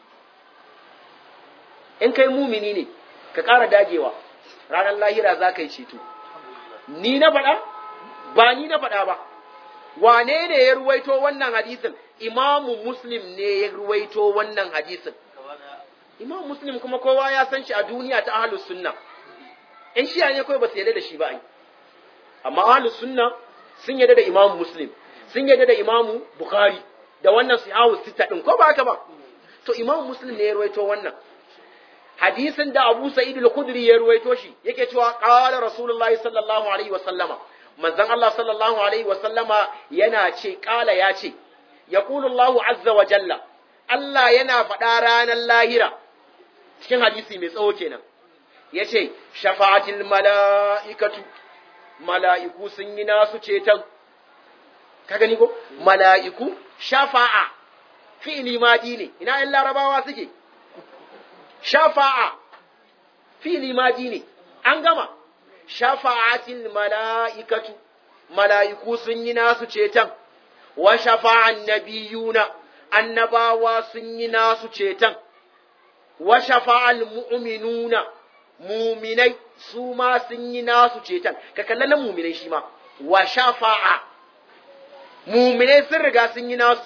in kai mumini ne ka ƙara dagewa ranar lahira za ka yi ceto ni na faɗa ba ni na faɗa ba wane ne ya ruwaito wannan hadisin imamu muslim ne ya ruwaito wannan hadisin imamu muslim kuma kowa ya san shi a duniya ta ahlus sunna in shiya ne kawai ba su yarda da shi ba ai amma ahlus sunna sun yarda da imamu muslim sun yarda da imamu bukhari da wannan sahahu sita din ko ba haka ba to imamu muslim ne ya ruwaito wannan hadisin da Abu Sa'id al-Khudri ya ruwaito shi yake cewa qala Rasulullahi sallallahu alaihi wa sallama manzon Allah sallallahu alaihi wa sallama yana ce qala ya ce yaqulu Allahu azza wa jalla Allah yana faɗa ranar lahira cikin hadisi mai tsawo kenan yace shafa'atil mala'ikatu mala'iku sun yi nasu ceton ka gani ko mala'iku shafa'a fi'li madi ne ina ƴan larabawa suke shafa'a fili maji ne an gama shafa'atil mala'ikatu mala'iku sun yi nasu ceton wa shafa'an nabiyuna annabawa sun yi nasu ceton wa shafa'al mu'minuna muminai su ma sun yi nasu ceton ka kalla na muminai shi ma wa shafa'a muminai sun riga sun yi nasu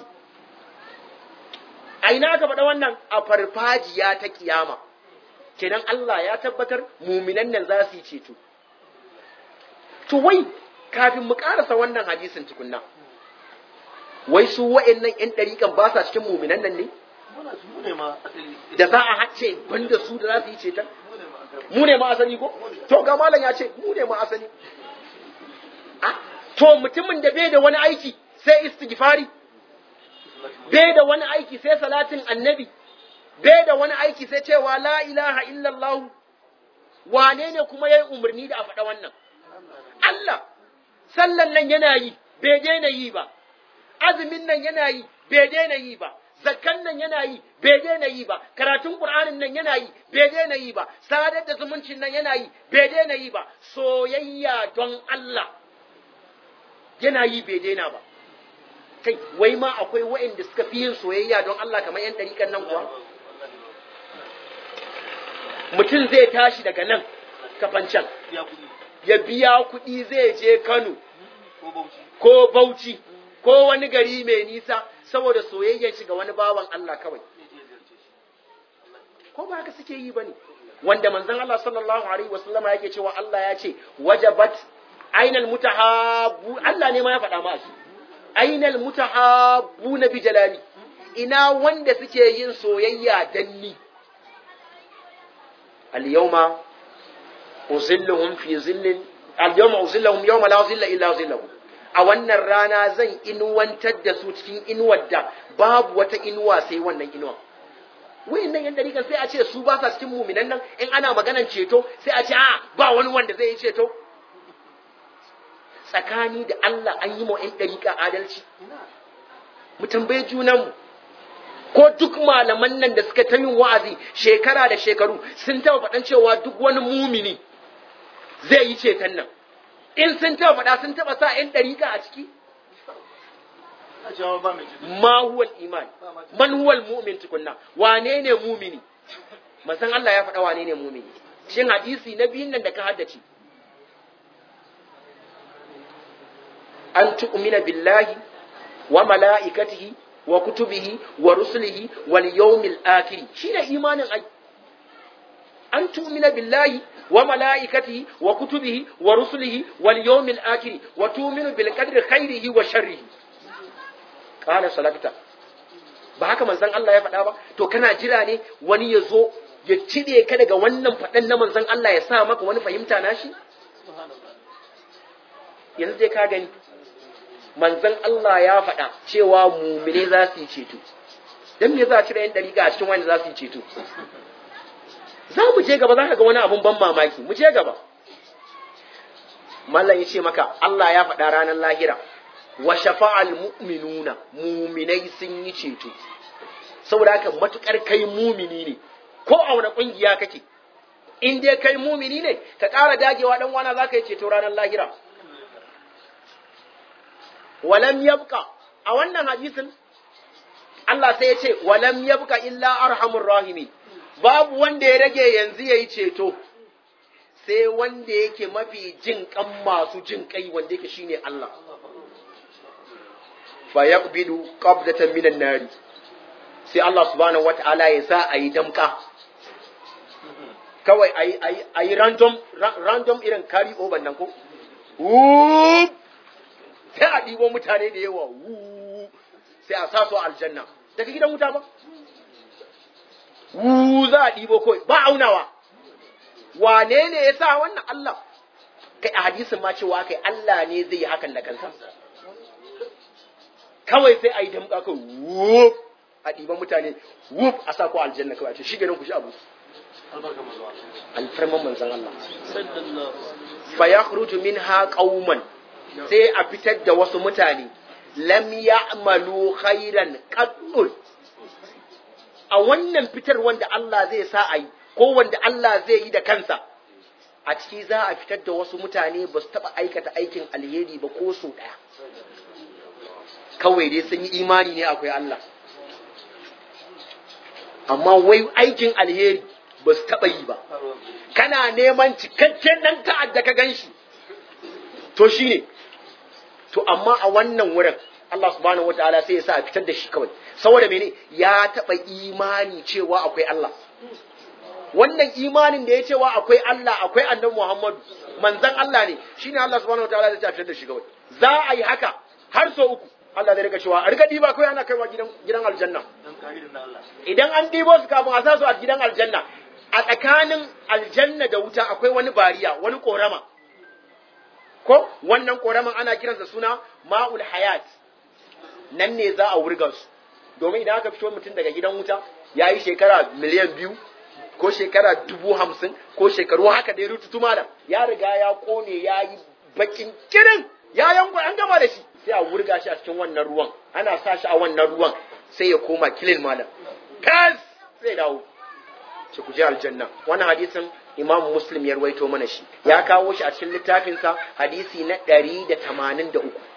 a ina aka faɗa wannan a farfajiya ta kiyama kenan Allah ya tabbatar muminan nan za su yi ceto to wai kafin mu karasa wannan hadisin tukunna wai su wa'annan ƴan ɗariƙan ba sa cikin muminan nan ne da za a hace banda su da za su yi ceton mu ne ma asali ko to ga malam ya ce mu ne ma asali to mutumin da bai da wani aiki sai istighfari bai da wani aiki sai salatin annabi bai da wani aiki sai cewa la ilaha illallah wane ne kuma ya yi umarni da a faɗa wannan Allah sallan nan yana yi bai daina yi ba azumin nan yana yi bai daina yi ba zakkan nan yana yi bai daina yi ba karatun qur'anin nan yana yi bai daina yi ba sadar da zumuncin nan yana yi bai daina yi ba soyayya don Allah yana yi bai daina ba kai wai ma akwai waɗanda suka fi yin soyayya don Allah kamar yan ɗariƙan nan kuwa mutum zai tashi daga nan kafancan ya biya kuɗi zai je Kano ko Bauchi ko wani gari mai nisa saboda soyayyar shi ga wani bawan Allah kawai ko ba haka suke yi bane wanda manzon Allah sallallahu alaihi wasallama yake cewa Allah ya ce wajabat ainal mutahabbu Allah ne ma ya faɗa ma shi ainal mutahabbu na bi jalali ina wanda suke yin soyayya danni al yawma uzilluhum fi zillin al-yawma uzillahum yawma la zilla illa zillahu a wannan rana zan inuwantar da su cikin inuwar da babu wata inuwa sai wannan inuwa wayannan yan dariƙan sai a ce su ba sa cikin muminan nan in ana maganan ceto sai a ce a ba wani wanda zai yi ceto tsakani da Allah an yi ma yan dariƙa adalci mu tambaye junanmu ko duk malaman nan da suka ta yin wa'azi shekara da shekaru sun taɓa faɗan cewa duk wani mumini zai yi ceton nan in sun taɓa faɗa sun taɓa sa ‘yan ɗariƙa a ciki ma huwal iman man huwal mu'min tukunna wane ne mumini masan Allah ya faɗa wane ne mumini shin hadisi na biyun nan da ka haddace an tu'mina billahi wa mala'ikatihi wa kutubihi wa rusulihi wal yawmil akhir shine imanin ai an tu'mina billahi wa mala'ikatihi wa kutubihi wa rusulihi wal yawmil akhir wa tu'minu bil qadri khairihi wa sharrihi qala salakta ba haka manzon Allah ya faɗa ba to kana jira ne wani ya zo ya cire ka daga wannan faɗan na manzon Allah ya sa maka wani fahimta nashi yanzu dai ka gani manzon Allah ya faɗa cewa mumine za su yi ceto dan me za a cire yan dariƙa a cikin wanda za su yi ceto za mu je gaba za ka ga wani abun ban mamaki mu je gaba mallan ya ce maka Allah ya faɗa ranar lahira wa shafa'al mu'minuna muminai sun yi ceto saboda haka matukar kai mumini ne ko a wani kungiya kake in dai kai mumini ne ka ƙara dagewa dan wana za ka yi ceto ranar lahira walam yabqa a wannan hadisin Allah sai ya ce walam yabqa illa arhamur rahimi babu wanda ya rage yanzu yayi ceto sai wanda yake mafi jin kan masu jin kai wanda yake shine Allah fa yaqbidu qabdatan minan nari sai Allah subhanahu wataala ya sa ayi damka kawai ayi ayi ayi random random irin carry over nan ko Wup! sai a ɗibo mutane da yawa wuuu sai a sa su aljanna daga gidan wuta ba wuuu za a ɗibo kawai ba aunawa wane ne ya sa wannan Allah kai a hadisin ma cewa kai Allah ne zai yi hakan da kansa kawai sai a yi damƙa kai wup a ɗiban mutane wup a sa ku aljanna kawai a ce shi ganin ku shi abu alfarman manzan Allah fa yakhruju minha qauman sai a fitar da wasu mutane lam ya'malu khairan qaddun a wannan fitar wanda Allah zai sa a yi ko wanda Allah zai yi da kansa a ciki za a fitar da wasu mutane ba su taɓa aikata aikin alheri ba ko so ɗaya kawai dai sun yi imani ne akwai Allah amma wai aikin alheri ba su taɓa yi ba kana neman cikakken ɗan ta'adda ka gan shi to shi ne to amma a wannan wurin Allah subhanahu wataala sai ya sa a fitar da shi kawai saboda mene ya taɓa imani cewa akwai Allah wannan imanin da ya cewa akwai Allah akwai annabi Muhammadu manzon Allah ne shine Allah subhanahu wataala zai fitar da shi kawai za a yi haka har so uku Allah zai rika cewa a rika diba kawai ana kaiwa gidan gidan aljanna idan an dibo su kafin a sa su a gidan aljanna a tsakanin aljanna da wuta akwai wani bariya wani korama ko wannan koraman ana kiransa suna ma'ul hayat nan ne za a wurga su domin idan aka fito mutum daga gidan wuta ya yi shekara miliyan biyu ko shekara dubu hamsin ko shekaru haka dai rututu malam ya riga ya kone ya yi bakin kirin ya yanko an gama da shi sai a wurga shi a cikin wannan ruwan ana sa shi a wannan ruwan sai ya koma kilin malam kas sai dawo ce ku je aljanna wannan hadisin imam muslim ya ruwaito mana shi ya kawo shi a cikin littafinsa hadisi na ɗari da tamanin da uku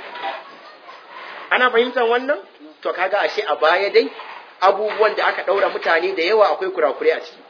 ana fahimtar wannan to kaga ashe a baya dai abubuwan da aka ɗaura mutane da yawa akwai kurakure a ciki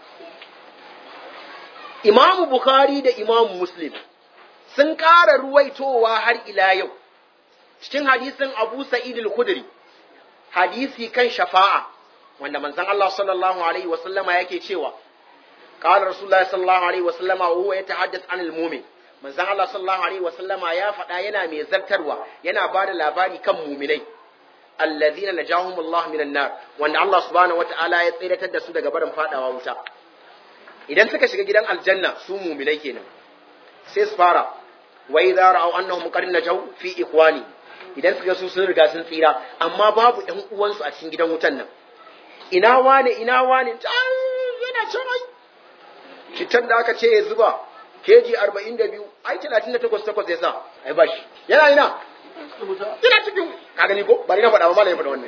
imam bukhari da imam muslim sun ƙara ruwaitowa har ila yau cikin hadisin abu sa'id al-khudri hadisi kan shafa'a wanda manzon Allah sallallahu alaihi wasallama yake cewa قال رسول الله صلى الله عليه وسلم وهو يتحدث عن المؤمن manzon Allah sallallahu alaihi wasallama ya faɗa yana mai zartarwa yana ba da labari kan muminai allazina najahum Allah minan nar wanda Allah subhanahu wataala ya tsiratar da su daga barin fadawa wuta idan suka shiga gidan aljanna su muminai kenan sai su fara wa idza ra'aw annahum qad najaw fi ikhwani idan suka su sun riga sun tsira amma babu ɗan uwansu a cikin gidan wutan nan ina wane ina wane yana can ai citan da aka ce ya zuba keji 42 ai 38 takwas ya sa ai bashi yana ina yana cikin ka gani ko bari na faɗa ba malai faɗa wannan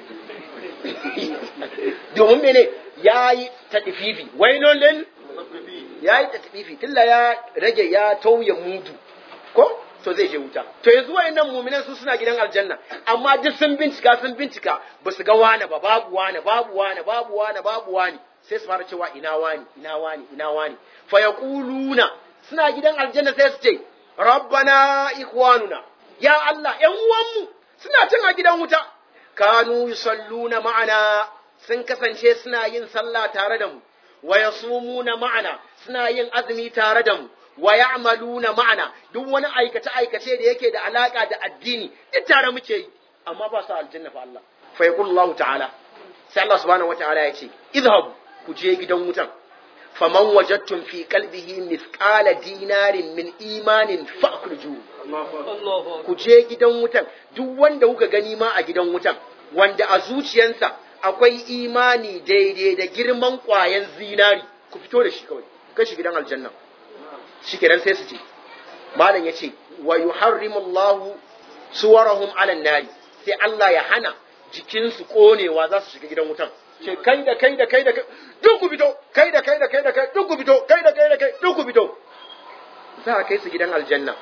domin mene yayi tadfifi wailun lil yayi tadfifi tilla ya rage ya tauye mudu ko to zai je wuta to yanzu wayannan mu'minan su suna gidan aljanna amma duk sun bincika sun bincika ba su ga wani ba babu wani babu wani babu wani babu wani sai su fara cewa ina wani ina wani ina wani fa yaquluna suna gidan aljanna sai su ce rabbana ikhwanuna ya Allah ƴan uwanmu suna cin a gidan wuta kanu yusalluna ma'ana sun kasance suna yin sallah tare da mu wa yasumuna ma'ana suna yin azumi tare da mu wa ya'maluna ma'ana duk wani aikace aikace da yake da alaka da addini duk tare muke yi amma ba su aljanna fa Allah fa yaqulu Allah ta'ala sai Allah subhanahu wata'ala ya ce idhabu ku je gidan wutan faman wajadtum fi qalbihi mithqala dinarin min imanin fa'khruju ku je gidan wutan duk wanda kuka gani ma a gidan wutan wanda a zuciyansa akwai imani daidai da girman kwayan zinari ku fito da shi kawai kashi gidan aljanna shikenan sai su ce malam yace wa yuharrimu Allah suwarahum ala nari sai Allah ya hana jikinsu konewa za su shiga gidan wutan ce kai da kai da kai da kai duk ku fito kai da kai da kai da kai duk ku fito kai da kai da kai duk ku fito za a kai su gidan aljanna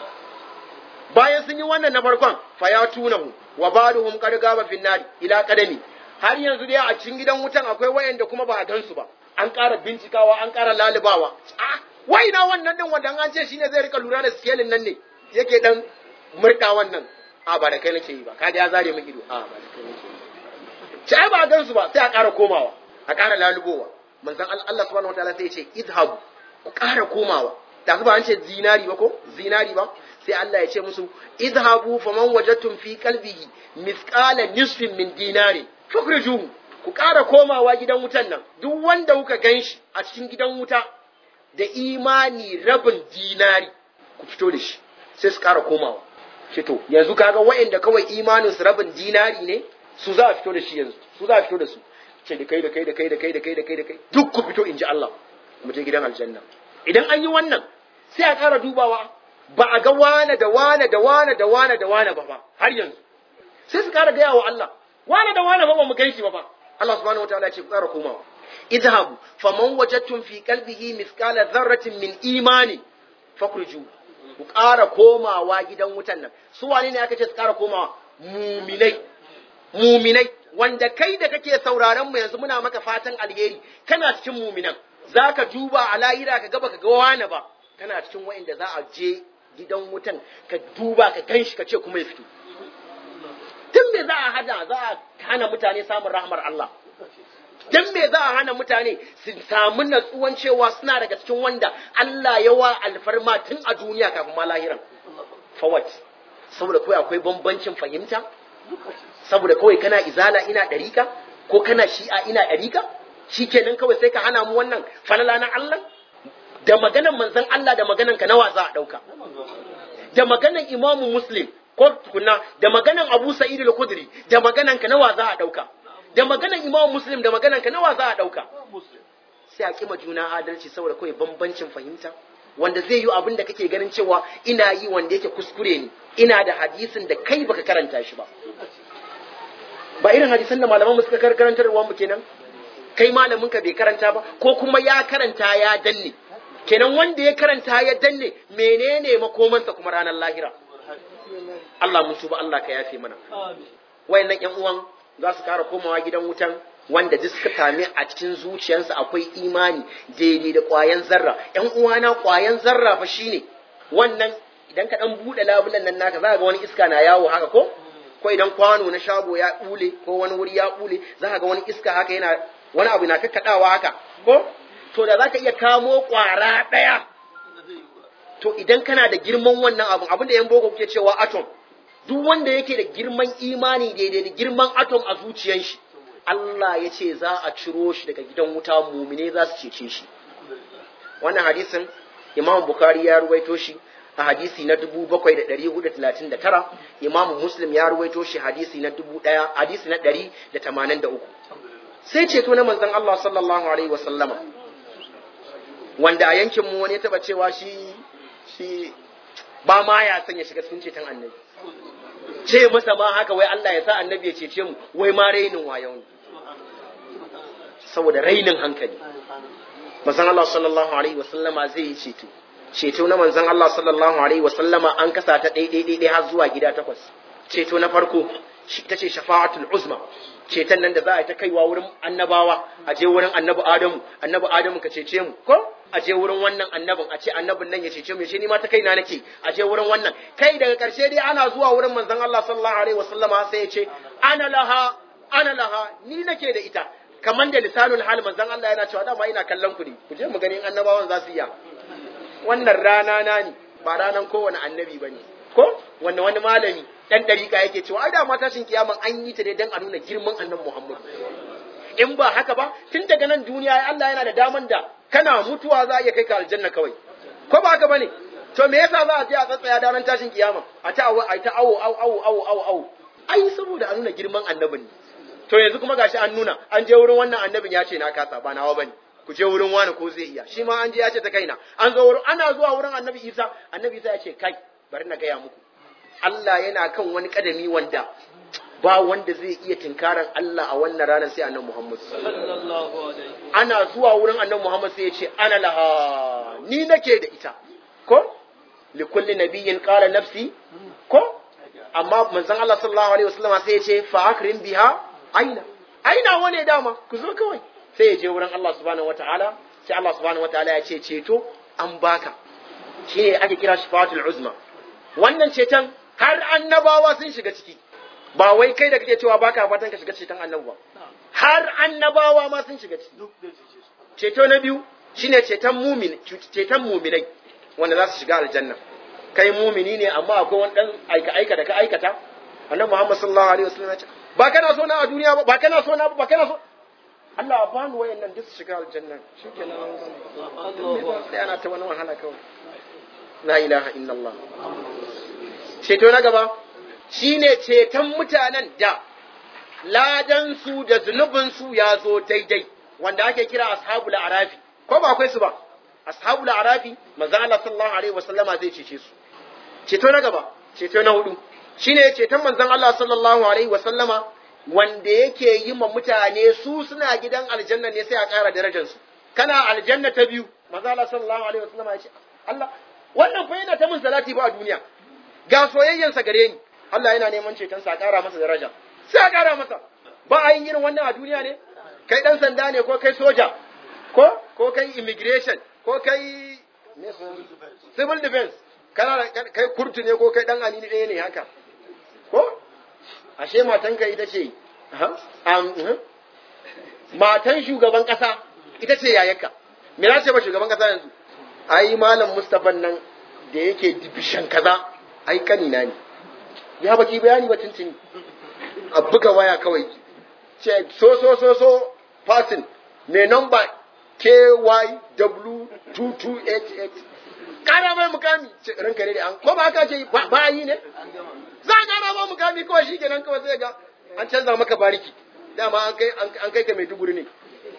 bayan sun yi wannan na farkon fa ya tunahu wa baduhum qad gaba fin nari ila qadami har yanzu dai a cikin gidan wutan akwai wayanda kuma ba a gansu ba an ƙara bincikawa an ƙara lalubawa ah wai na wannan din wanda an ce shine zai rika lura da skelin nan ne yake dan murda wannan a ba da kai nake yi ba kaga ya zare min ido a ba da kai nake yi sai ba a gansu ba sai a ƙara komawa a ƙara lalubowa manzon Allah subhanahu wataala sai ya ce idhabu ku ƙara komawa da ba an ce zinari ba ko zinari ba sai Allah ya ce musu idhabu faman wajadtum fi qalbihi mithqala nisfin min dinari fakrijuhu ku ƙara komawa gidan wutan nan duk wanda kuka ganshi a cikin gidan wuta da imani rabin dinari ku fito da shi sai su ƙara komawa ce to yanzu kaga wa'anda kawai imanin su rabin dinari ne su za a fito da shi yanzu su za a fito da su ce da kai da kai da kai da kai da kai da kai da kai duk ku fito in ji Allah mu je gidan aljanna idan an yi wannan sai a ƙara dubawa ba a ga wane da wane da wane da wane da wane ba ba har yanzu sai su ƙara gaya wa Allah wane da wane ba ba mu kai shi ba ba Allah subhanahu wataala ya ce ku ƙara komawa idhabu faman wajadtum fi qalbihi mithqala dharratin min imani fakhruju ku ƙara komawa gidan wutan nan su wane ne aka ce su ƙara komawa muminai muminai wanda kai da kake sauraron mu yanzu muna maka fatan alheri kana cikin muminan zaka duba a lahira ka gaba ka ga wani ba kana cikin wa'inda za a je gidan wutan ka duba ka ganshi ka ce kuma ya fito tun me za a hada za a hana mutane samun rahmar Allah dan me za a hana mutane su samu natsuwan cewa suna daga cikin wanda Allah ya wa alfarma tun a duniya kafin ma lahiran fawat saboda kawai akwai bambancin fahimta saboda kawai kana izala ina ɗarika ko kana shi'a ina ɗarika shi kenan kawai sai ka hana mu wannan falala na Allah da maganan manzon Allah da maganan ka nawa za a ɗauka da maganan imamu muslim ko tukunna da maganan abu sa'id al-khudri da maganan ka nawa za a ɗauka da maganan imamu muslim da maganan ka nawa za a ɗauka sai a kima juna adalci saboda kawai bambancin fahimta wanda zai yi abin da kake ganin cewa ina yi wanda yake kuskure ne ina da hadisin da kai baka karanta shi ba ba irin hadisan da malaman mu suka karantar da mu kenan kai malamin ka bai karanta ba ko kuma ya karanta ya danne kenan wanda ya karanta ya danne menene makomansa kuma ranar lahira Allah mun tuba Allah ka yafe mana wayannan ƴan uwan za su kara komawa gidan wutan wanda duk suka same a cikin zuciyarsa akwai imani daidai da ƙwayan zarra ƴan uwana ƙwayan zarra fa shine wannan idan ka dan bude labulan nan naka za ga wani iska na yawo haka ko ko idan kwano na shago ya bule ko wani wuri ya bule za ga wani iska haka yana wani abu na kakkadawa haka ko to da zaka iya kamo kwara daya to idan kana da girman wannan abun abin da yan boko kuke cewa atom duk wanda yake da girman imani daidai da girman atom a zuciyar shi Allah ya ce za a ciro shi daga gidan wuta mumine za su cece shi wannan hadisin Imam Bukhari ya ruwaito shi a hadisi na 7439 imamu muslim ya ruwaito shi hadisi na 1000 hadisi na 183 sai ceto na manzon Allah sallallahu alaihi wasallama wanda a yankin mu wani ya taba cewa shi shi ba ma ya san ya shiga cikin ceton annabi ce masa ma haka wai Allah ya sa annabi ya cece mu wai ma rainin wayo ne saboda rainin hankali manzon Allah sallallahu alaihi wasallama zai yi ceto ceto na manzon Allah sallallahu alaihi wasallama an kasa ta ɗai har zuwa gida takwas ceto na farko ta ce shafa'atul uzma ceton nan da za a yi ta kaiwa wurin annabawa a je wurin annabi adamu annabi adamu ka cece mu ko a je wurin wannan annabin a ce annabin nan ya cece mu shi ni ma ta kaina nake a je wurin wannan kai daga karshe dai ana zuwa wurin manzon Allah sallallahu alaihi wasallama sai ya ce ana laha ana laha ni nake da ita kamar da lisanul hal manzon Allah yana cewa dama ina kallon ku ne ku je mu gani in annabawan za su iya wannan rana na ne ba ranan kowane annabi bane ko wanda wani malami dan dariƙa yake cewa ai da ma tashin kiyaman an yi ta ne dan a nuna girman annabi Muhammad in ba haka ba tun daga nan duniya Allah yana da daman da kana mutuwa za a iya kai ka aljanna kawai ko ba haka bane to me yasa za a je a tsatsaya da ran tashin kiyama a ta awo a ta awo awo awo awo awo awo ai saboda a nuna girman annabin ne to yanzu kuma gashi an nuna an je wurin wannan annabin ya ce na kasa ba nawa bane ku je wurin wani ko zai iya shi ma an je ya ce ta kaina an zo wurin ana zuwa wurin annabi Isa annabi Isa ya ce kai bari na gaya muku Allah yana kan wani kadami wanda ba wanda zai iya tinkaran Allah a wannan ranar sai annabi Muhammad ana zuwa wurin annabi Muhammad sai ya ce ana laha ni nake da ita ko li kulli nabiyyin qala nafsi ko amma manzon Allah sallallahu alaihi wasallam sai ya ce fa akrim biha aina aina wane dama ku zo kawai sai ya je wurin Allah subhanahu wataala sai Allah subhanahu wataala ya ce ceto an baka shine ake kira shifatul uzma wannan ceton har annabawa sun shiga ciki ba wai kai da kake cewa baka fatan ka shiga ceton annabi ba har annabawa ma sun shiga ciki ceto na biyu shine ceton mumin ceton muminai wanda za su shiga aljanna kai mumini ne amma akwai wani dan aika aika da ka aikata annabi Muhammad sallallahu alaihi wasallam ya ce ba kana so na a duniya ba ba kana so na ba kana so Allah ba ni wayannan duk su shiga aljanna shikenan sai ana ta wani wahala kawai la ilaha illallah ceto na gaba shine ceton mutanen da ladansu da zunubinsu ya zo daidai wanda ake kira ashabul arafi ko ba akwai su ba ashabul arafi manzo Allah sallallahu alaihi wasallama zai cece su ceto na gaba ceto na hudu shine ceton manzon Allah sallallahu alaihi wasallama wanda yake yi ma mutane su suna gidan aljanna ne sai a ƙara darajar su kana aljanna ta biyu manzo Allah sallallahu alaihi wasallama ya ce Allah wannan fa yana ta min salati ba a duniya ga soyayyansa gare ni Allah yana neman ceton sa ƙara masa daraja sai a ƙara masa ba a yin irin wannan a duniya ne kai dan sanda ne ko kai soja ko ko kai immigration ko kai civil defense kana kai kurtu ne ko kai dan anini ɗaya ne haka ko ashe matanka ita ce matan shugaban ƙasa ita ce yayarka me za ce ba shugaban ƙasa yanzu ai malam Mustapha nan da yake dibishan kaza ai kanina ne ya baki bayani ba tuntuni a buga waya kawai ce so so so so fasin mai namba KYW2288 kara mai mukami ce ranka ne da an ko ba haka ce ba yi ne za a kara mai mukami kawai shi kenan kawai sai ga an canza maka bariki dama an kai an kai ka mai duguri ne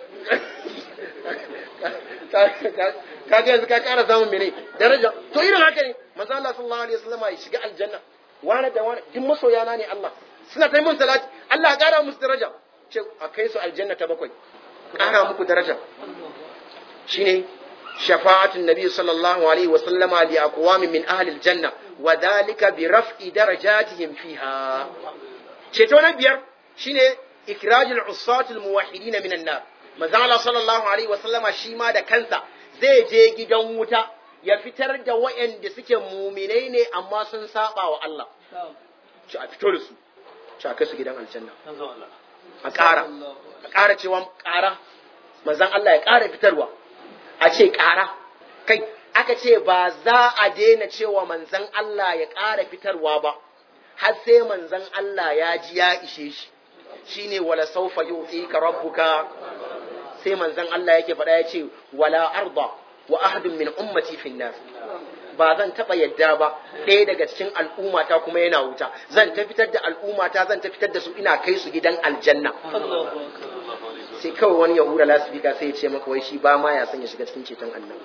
ka ga yanzu ka kara samun mene daraja to irin haka ne manzo Allah sallallahu alaihi wasallam ya shiga aljanna wani da wani duk masoyana ne Allah suna ta mun salati Allah ya kara musu daraja ce a kai su aljanna ta bakwai kara muku daraja shine shafa'atun nabi sallallahu alaihi wasallama li aqwamin min ahli aljanna wa dhalika bi raf'i darajatihim fiha ceto na biyar shine ikrajul usatul muwahhidin min an-nar manzo Allah sallallahu alaihi wasallama shi ma da kansa zai je gidan wuta ya fitar da waɗanda suke muminai ne amma sun saba wa Allah ci a fito da su ci a kai su gidan aljanna a ƙara a ƙara cewa ƙara manzon Allah ya ƙara fitarwa a ce ƙara kai aka ce ba za a daina cewa manzon Allah ya ƙara fitarwa ba har sai manzon Allah ya ji ya ishe shi shine wala saufa yu'tika rabbuka sai manzon Allah yake faɗa ya ce wala arda wa ahadun min ummati fi nar ba zan taba yadda ba ɗaya daga cikin al'ummata kuma yana wuta zan ta fitar da al'ummata zan ta fitar da su ina kai su gidan aljanna sai kawai wani ya hura lasifika sai ya ce maka wai shi ba ma ya san ya shiga cikin ceton annabi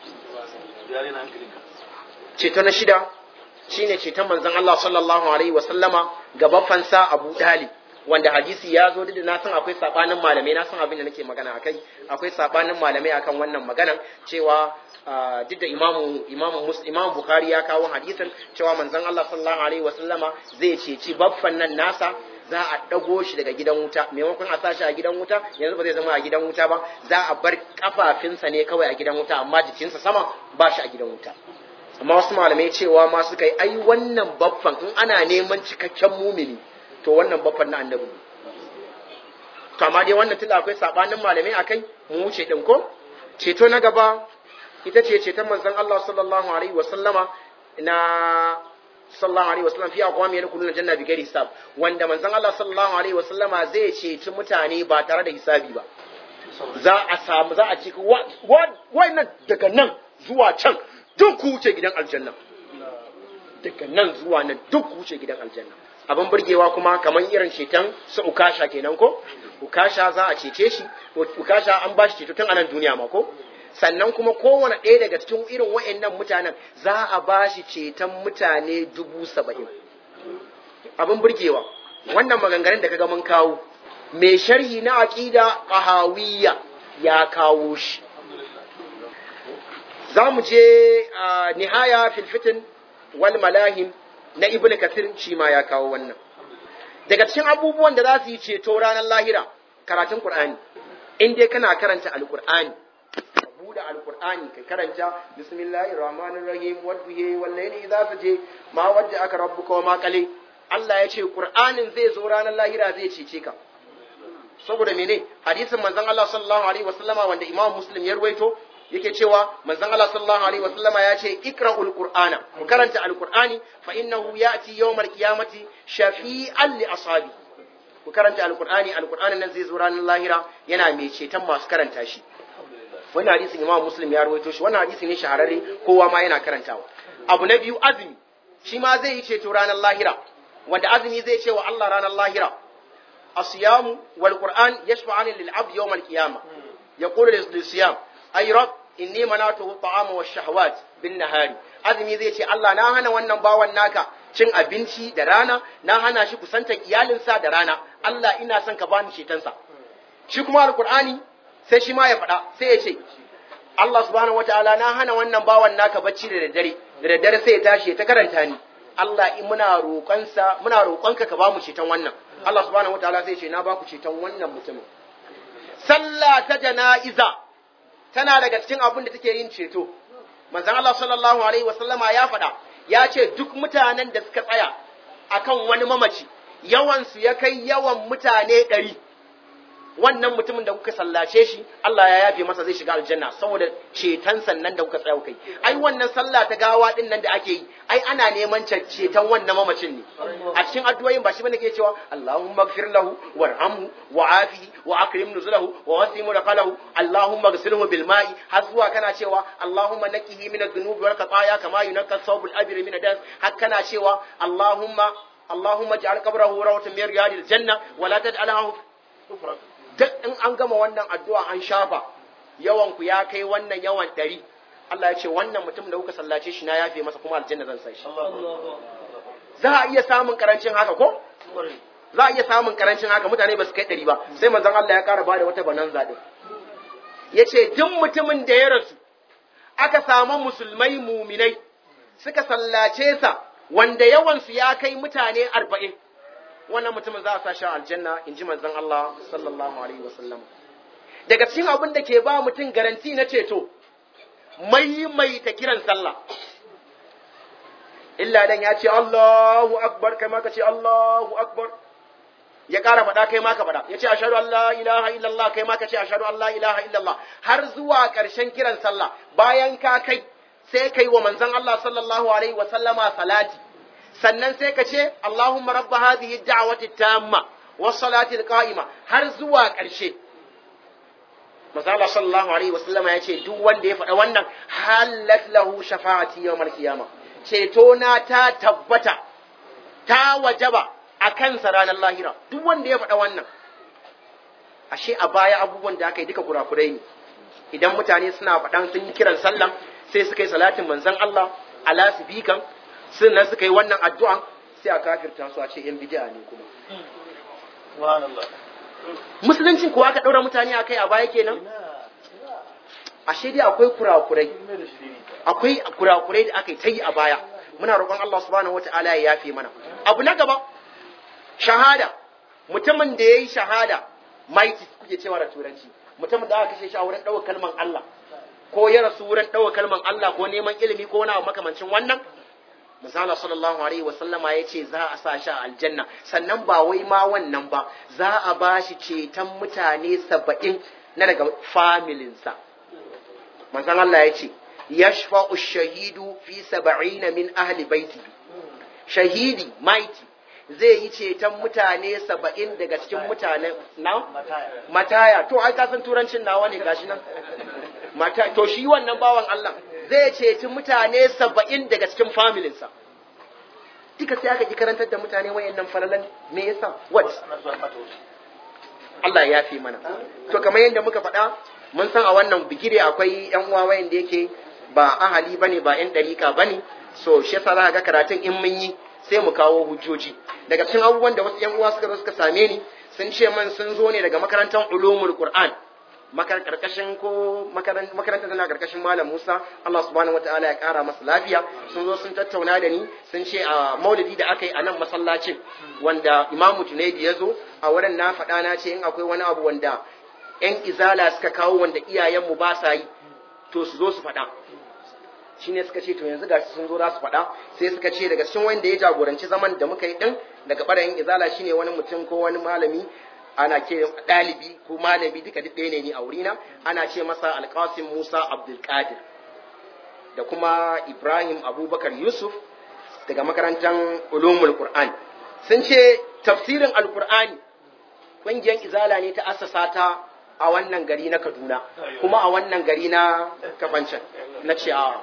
ceto na shida shine ceton manzon Allah sallallahu alaihi wa sallama ga baffansa Abu Talib wanda hadisi ya zo da na san akwai sabanin malamai na san abin da nake magana akai akwai sabanin malamai akan wannan maganan cewa duk da imamu imamu imamu bukhari ya kawo hadisin cewa manzon Allah sallallahu alaihi wa sallama zai ceci baffan nan nasa za a dago shi daga gidan wuta maimakon a sashi a gidan wuta yanzu ba zai zama a gidan wuta ba za a bar kafafinsa ne kawai a gidan wuta amma jikinsa sama ba shi a gidan wuta amma wasu malamai cewa ma suka yi ai wannan baffan in ana neman cikakken mumini to wannan baffan na annabi ne to amma dai wannan tunda akwai sabanin malamai akai mu wuce din ko ceto na gaba ita ce ceton manzon Allah sallallahu alaihi wasallama na sallallahu alaihi wasallam fi aqwami yadkhuluna janna bi ghairi hisab wanda manzon Allah sallallahu alaihi wasallama zai ceci mutane ba tare da hisabi ba za a samu za a ci nan daga nan zuwa can duk ku wuce gidan aljanna daga nan zuwa nan duk ku wuce gidan aljanna abin burgewa kuma kamar irin ceton su ukasha kenan ko ukasha za a cece shi ukasha an ba shi ceto tun anan duniya ma ko sannan kuma kowane ɗaya daga cikin irin wa'annan mutanen za a ba shi ceton mutane dubu saba'in abin burgewa wannan maganganun da kaga mun kawo mai sharhi na aqida qahawiyya ya kawo shi za mu je nihaya fil fitin wal malahim na ibn kasir shi ma ya kawo wannan daga cikin abubuwan da za su yi ceto ranar lahira karatun qur'ani in dai kana karanta alqur'ani buɗe alqur'ani kai karanta bismillahir rahmanir rahim wadduhi wal layli idza saje ma wadda aka rabbuka wa ma qali Allah ya ce qur'anin zai zo ranar lahira zai cece ka saboda mene hadisin manzon Allah sallallahu alaihi wasallama wanda Imam Muslim ya ruwaito yake cewa manzon Allah sallallahu alaihi wasallama ya ce ikra'ul qur'ana ku karanta alqur'ani fa innahu ya'ti yawmal qiyamati shafi'an li ashabi ku karanta alqur'ani alqur'anin nan zai zo ranar lahira yana mai ceton masu karanta shi wannan hadisin Imam Muslim ya rawaito shi wannan hadisi ne shahararre kowa ma yana karantawa abu na biyu azumi shi ma zai yi ceto ranar lahira wanda azumi zai ce wa Allah ranar lahira asiyamu wal qur'an yashfa'ani lil 'abd yawm al qiyamah yaqulu lis siyam ay rab inni manatuhu ta'ama wash shahawat bin nahari azumi zai ce Allah na hana wannan bawan naka cin abinci da rana na hana shi kusantar iyalinsa da rana Allah ina son ka bani cetonsa shi kuma alqur'ani sai shi ma ya faɗa sai ya ce Allah subhanahu wataala na hana wannan bawan naka bacci da daddare da daddare sai ya tashi ya ta karanta ni Allah in muna roƙonsa muna roƙonka ka ba mu ceton wannan Allah subhanahu wataala sai ya ce na ba ku ceton wannan mutumin sallah ta jana'iza tana daga cikin abin da take yin ceto manzon Allah sallallahu alaihi wasallama ya faɗa ya ce duk mutanen da suka tsaya akan wani mamaci yawan su ya kai yawan mutane ɗari wannan mutumin da kuka sallace shi Allah ya yafe masa zai shiga aljanna saboda ceton sannan da kuka tsaya kai ai wannan sallah ta gawa din nan da ake yi ai ana neman ceton wannan mamacin ne a cikin addu'o'in ba shi bane ke cewa Allahumma ighfir lahu warhamhu wa'afihi wa akrim nuzulahu wa wasi mudkhalahu Allahumma ighsilhu bil ma'i har zuwa kana cewa Allahumma naqihi min adh-dhunubi wal khataaya kama yunqqa thawbul abri min ad har kana cewa Allahumma Allahumma ij'al qabrahu rawatan min riyadil janna wa la taj'alhu duk in an gama wannan addu'a an shafa yawan ku ya kai wannan yawan ɗari Allah ya ce wannan mutum da kuka sallace shi na yafe masa kuma aljanna zan sai shi za a iya samun karancin haka ko za a iya samun karancin haka mutane ba su kai ɗari ba sai manzon Allah ya ƙara ba da wata bananza din ya ce duk mutumin da ya rasu aka samu musulmai muminai suka sallace sa wanda yawansu ya kai mutane arba'in wannan mutumin za a sa shi aljanna in ji manzon Allah sallallahu alaihi wasallam daga cikin abin da ke ba mutum garanti na ceto maimaita kiran sallah illa dan ya ce Allahu akbar kai ma ka ce Allahu akbar ya ƙara faɗa kai ma ka faɗa ya ce ashhadu an la ilaha illallah kai ma ka ce ashhadu an la ilaha illallah har zuwa ƙarshen kiran sallah bayan ka kai sai kai wa manzon Allah sallallahu alaihi wasallama salati sannan sai ka ce Allahumma rabba hadhihi da'wati tamma was salati qa'ima har zuwa ƙarshe Masala sallallahu alaihi wasallama ya ce duk wanda ya faɗa wannan halat lahu shafa'ati yawmal qiyama ceto na ta tabbata ta wajaba a kansa ranar lahira duk wanda ya faɗa wannan ashe a baya abubuwan da aka yi duka kurakurai ne idan mutane suna faɗan sun yi kiran sallah sai suka yi salatin manzon Allah ala sifikan sannan suka yi wannan addu'an sai a kafirta su a ce yan bid'a ne kuma musuluncin kuwa aka ɗaura mutane a kai a baya kenan ashe dai akwai kurakurai akwai kurakurai da aka yi ta yi a baya muna roƙon Allah subhanahu wata'ala ya yafe mana abu na gaba shahada mutumin da ya yi shahada maiti kuke cewa da turanci mutumin da aka kashe shi a wurin ɗaukar kalman Allah ko ya rasu wurin ɗaukar kalman Allah ko neman ilimi ko wani abu makamancin wannan misala sallallahu alaihi wasallama ya ce za a sa shi a aljanna sannan ba wai ma wannan ba za a ba shi ceton mutane saba'in na daga familinsa manzon Allah ya ce yashfa'u shahidu fi saba'ina min ahli baiti shahidi maiti zai yi ceton mutane saba'in daga cikin mutane na mataya to ai ka san turancin nawa ne gashi nan mata to shi wannan bawan Allah zai ceci mutane saba'in daga cikin familinsa duka sai aka ki karantar da mutane wayannan falalan me yasa what Allah ya fi mana to kamar yadda muka faɗa mun san a wannan bigire akwai yan uwa wayanda yake ba ahali bane ba yan dariƙa bane so shi yasa za ga karatun in mun yi sai mu kawo hujjoji daga cikin abubuwan da wasu yan uwa suka zo suka same ni sun ce man sun zo ne daga makarantar ulumul qur'an karkashin ko makarantar tana karkashin malam Musa Allah subhanahu wataala ya kara masa lafiya sun zo sun tattauna da ni sun ce a maulidi da aka yi a nan masallacin wanda imamu Tunaidi ya zo a wurin na faɗa na ce in akwai wani abu wanda yan izala suka kawo wanda iyayenmu ba sa yi to su zo su faɗa shine suka ce to yanzu gashi sun zo za su faɗa sai suka ce daga cikin wanda ya jagoranci zaman da muka yi din daga ɓarayin izala shine wani mutum ko wani malami ana ce ɗalibi ko malami duka duk ɗaya ne ni a wurina ana ce masa alƙasim musa abdulkadir da kuma ibrahim abubakar yusuf daga makarantar ulumul qur'an sun ce tafsirin alqur'ani ƙungiyar izala ne ta assasa ta a wannan gari na kaduna kuma a wannan gari na kafancan na ce a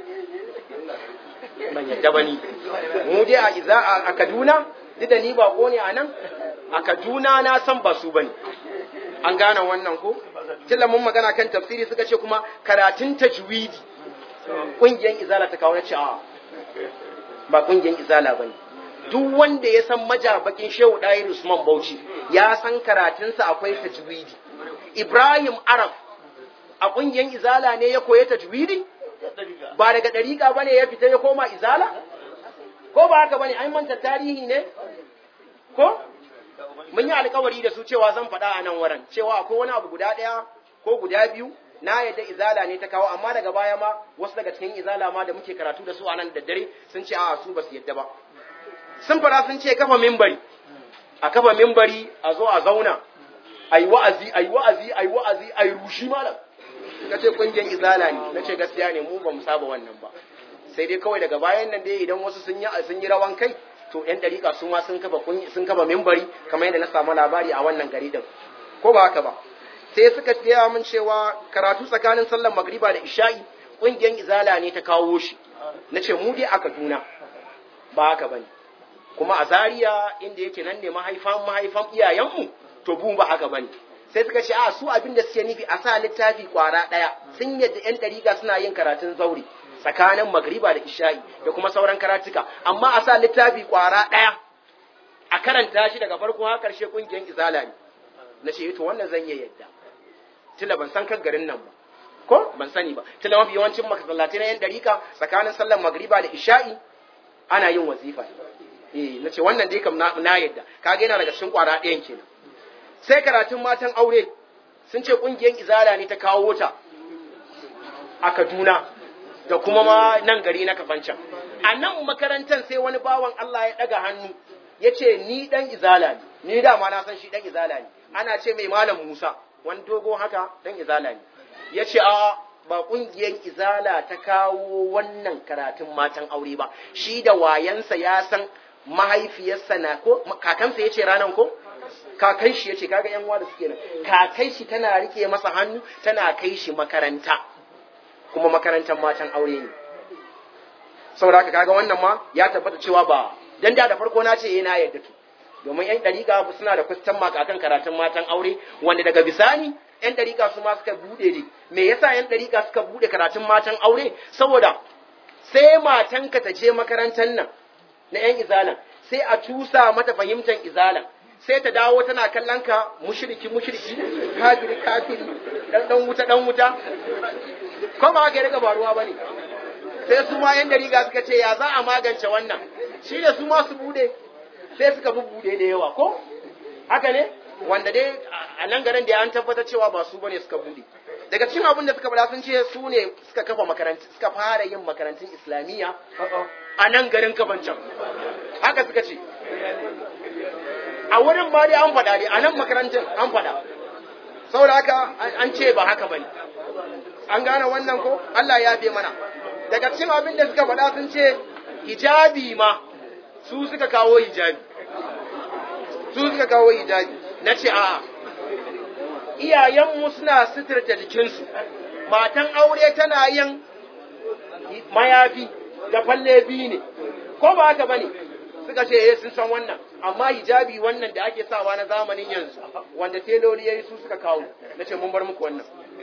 ban yadda ba ni mu dai a iza a kaduna duk da ni ba ne a nan a kaduna na san ba su bane an gane wannan ko tilla mun magana kan tafsiri suka ce kuma karatun tajwidi kungiyar izala ta kawo na ce a ba kungiyar izala bane duk wanda ya san majabakin shehu ɗayir usman bauchi ya san karatunsa akwai tajwidi ibrahim arab a kungiyar izala ne ya koya tajwidi ba daga ɗariƙa ba ne ya fita ya koma izala ko ba haka ba ne an manta tarihi ne ko mun yi alkawari da su cewa zan faɗa a nan wurin cewa akwai wani abu guda ɗaya ko guda biyu na yadda izala ne ta kawo amma daga baya ma wasu daga cikin izala ma da muke karatu da su a nan da dare sun ce a su ba su yadda ba sun fara sun ce kafa mimbari a kafa mimbari a zo a zauna a yi wa'azi a yi wa'azi a yi wa'azi a yi rushi malam na ce kungiyar izala ne na ce gaskiya ne mu ba mu saba wannan ba sai dai kawai daga bayan nan dai idan wasu sun yi sun yi rawan kai to yan dariƙa su ma sun kafa sun kafa mimbari kamar yadda na samu labari a wannan gari din ko ba haka ba sai suka gaya min cewa karatu tsakanin sallar magriba da isha'i kungiyar izala ne ta kawo shi na ce mu dai a kaduna ba haka bane kuma a zaria inda yake nan ne mahaifan mahaifan iyayenmu to bu ba haka bane sai suka ce a su abin da suke nufi a sa littafi kwara ɗaya sun yadda yan dariƙa suna yin karatun zauri tsakanin magriba da isha'i da kuma sauran karatuka amma a sa littafi kwara ɗaya a karanta shi daga farko har ƙarshe ƙungiyar izala ne na ce to wannan zan iya yadda tila ban san kan garin nan ba ko ban sani ba tila mafi yawancin masallatai na yan dariƙa tsakanin sallar magriba da isha'i ana yin wazifa eh na ce wannan dai kam na yadda kaga yana daga cikin kwara ɗayan kenan sai karatun matan aure sun ce ƙungiyar izala ne ta kawo ta a Kaduna da kuma ma nan gari na kafancan. A nan makarantar sai wani bawan Allah ya ɗaga hannu ya ce ni ɗan izala ne, ni dama na san shi ɗan izala ne, ana ce mai malam Musa, wani dogo haka ɗan izala ne. Ya ce a ba ƙungiyar izala ta kawo wannan karatun matan aure ba, shi da wayansa ya san mahaifiyarsa na ko kakansa ya ce ranan ko? kakai shi yace kaga yan uwa da suke nan kakai shi tana rike masa hannu tana kai shi makaranta kuma makarantar matan aure ne saboda haka kaga wannan ma ya tabbata cewa ba dan da da farko na ce eh na yadda to domin yan dariƙa suna da question mark akan karatun matan aure wanda daga bisani yan dariƙa su ma suka bude ne me yasa yan dariƙa suka bude karatun matan aure saboda sai matanka ta je makarantar nan na yan izalan sai a cusa mata fahimtar izalan sai ta dawo tana kallon ka mushriki mushriki kafiri kafiri dan dan wuta dan wuta ko ba haka ya riga baruwa bane sai su ma yan dariga suka ce ya za a magance wannan shi ne su ma su bude sai suka bubbude da yawa ko haka ne wanda dai a nan garin da an tabbatar cewa ba su bane suka bude daga cikin abin da suka bada sun ce su ne suka kafa makarantu suka fara yin makarantun islamiyya a nan garin kafancan haka suka ce a wurin ba dai an faɗa dai a nan makarantun an faɗa saboda haka an ce ba haka bane an gane wannan ko Allah ya fi mana daga cikin abin da suka faɗa sun ce hijabi ma su suka kawo hijabi su suka kawo hijabi na ce a'a iyayenmu suna suturta jikinsu matan aure tana yin mayafi da falle biyu ne ko ba haka bane suka ce eh sun san wannan amma hijabi wannan da ake sawa na zamanin yanzu wanda teloli yayi su suka kawo na ce mun bar muku wannan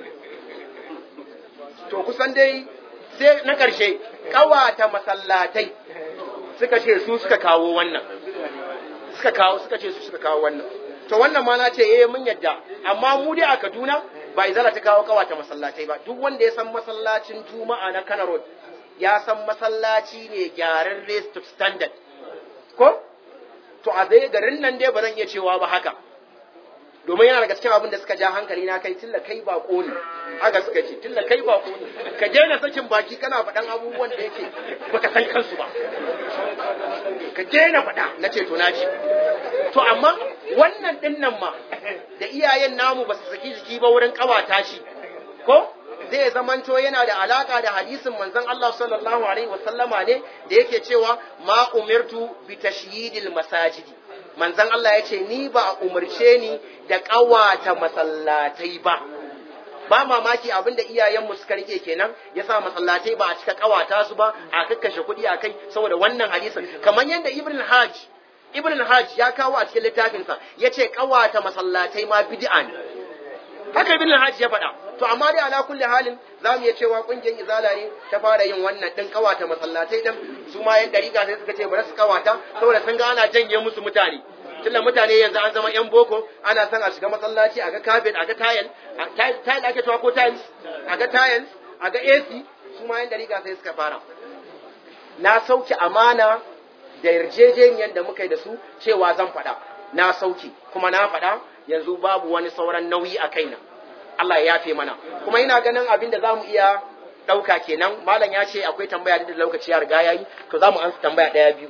to kusan dai sai na ƙarshe ƙawata masallatai suka ce su suka kawo wannan suka kawo suka ce su suka kawo wannan to wannan ma na ce eh mun yadda amma mu dai a Kaduna ba izala ta kawo ƙawata masallatai ba duk wanda ya san masallacin Juma'a na Kano Road ya san masallaci ne gyararre standard ko to a dai garin nan dai ba zan iya cewa ba haka domin yana daga cikin abin da suka ja hankali na kai tilla kai bako ne haka suka ce tilla kai bako ne ka daina sakin baki kana faɗan abubuwan da yake baka san kansu ba ka daina faɗa na ce to na ji to amma wannan din nan ma da iyayen namu ba su saki jiki ba wurin kawata shi ko zai zamanto yana da alaka da hadisin manzon Allah sallallahu alaihi wasallama ne da yake cewa ma umirtu bi tashyidil masajidi manzon Allah ya ce ni ba a umarce ni da ƙawata masallatai ba ba mamaki abinda iyayenmu suka rike kenan yasa masallatai ba a cika ƙawata su ba a kakkashe kuɗi a kai saboda wannan hadisin kamar yadda ibn hajj ibn hajj ya kawo a cikin littafinsa ya ce ƙawata masallatai ma bid'a ne haka ibn hajj ya faɗa to amma dai ala kulli halin za mu iya cewa ƙungiyar izala ne ta fara yin wannan ɗin ƙawata masallatai ɗin su ma yan ɗariƙa sai suka ce bari su ƙawata saboda sun ga ana janye musu mutane tunda mutane yanzu an zama yan boko ana son a shiga masallaci a ga carpet a ga tile tile ake cewa ko tiles a ga tiles a ga AC su ma yan dariƙa sai suka fara na sauke amana da yarjejeniyar da muka yi da su cewa zan faɗa na sauke kuma na faɗa yanzu babu wani sauran nauyi a kaina Allah ya yafe mana kuma ina ganin abin da zamu iya ɗauka kenan malam ya ce akwai tambaya da lokaci ya riga yayi to zamu ansa tambaya ɗaya biyu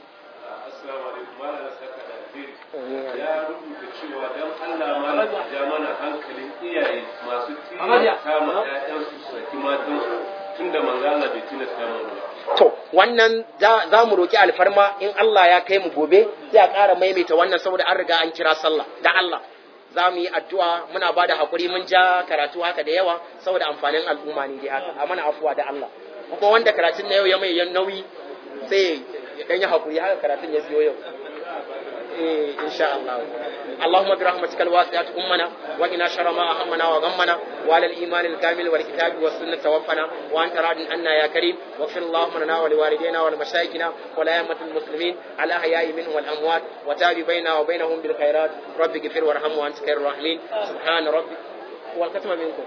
ya rubuta cewa don Allah ma ja mana hankalin iyaye masu tilasta ma ƴaƴansu su saki matansu tun da manzo Allah bai tilasta mu ba. To, wannan za mu roƙi alfarma in Allah ya kai mu gobe sai a ƙara maimaita wannan saboda an riga an kira sallah da Allah. Za mu yi addu'a muna ba da haƙuri mun ja karatu haka da yawa saboda amfanin al'umma ne dai haka, a mana afuwa da Allah. Kuma wanda karatun na yau ya mai nauyi sai ya ɗan yi haƙuri haka karatun ya biyo yau. إيه إن شاء الله اللهم برحمتك الواسعة أمنا وقنا شر ما أهمنا وغمنا وعلى الإيمان الكامل والكتاب والسنة توفنا وأنت راض عنا يا كريم واغفر اللهم لنا ولوالدينا ولمشايخنا ولأئمة المسلمين على أحياء منهم والأموات وتاب بيننا وبينهم بالخيرات رب اغفر وارحم وأنت خير الراحمين سبحان ربك والختم منكم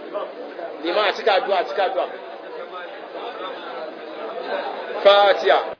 لما أتكى الدعاء أتكى الدعاء فاتحة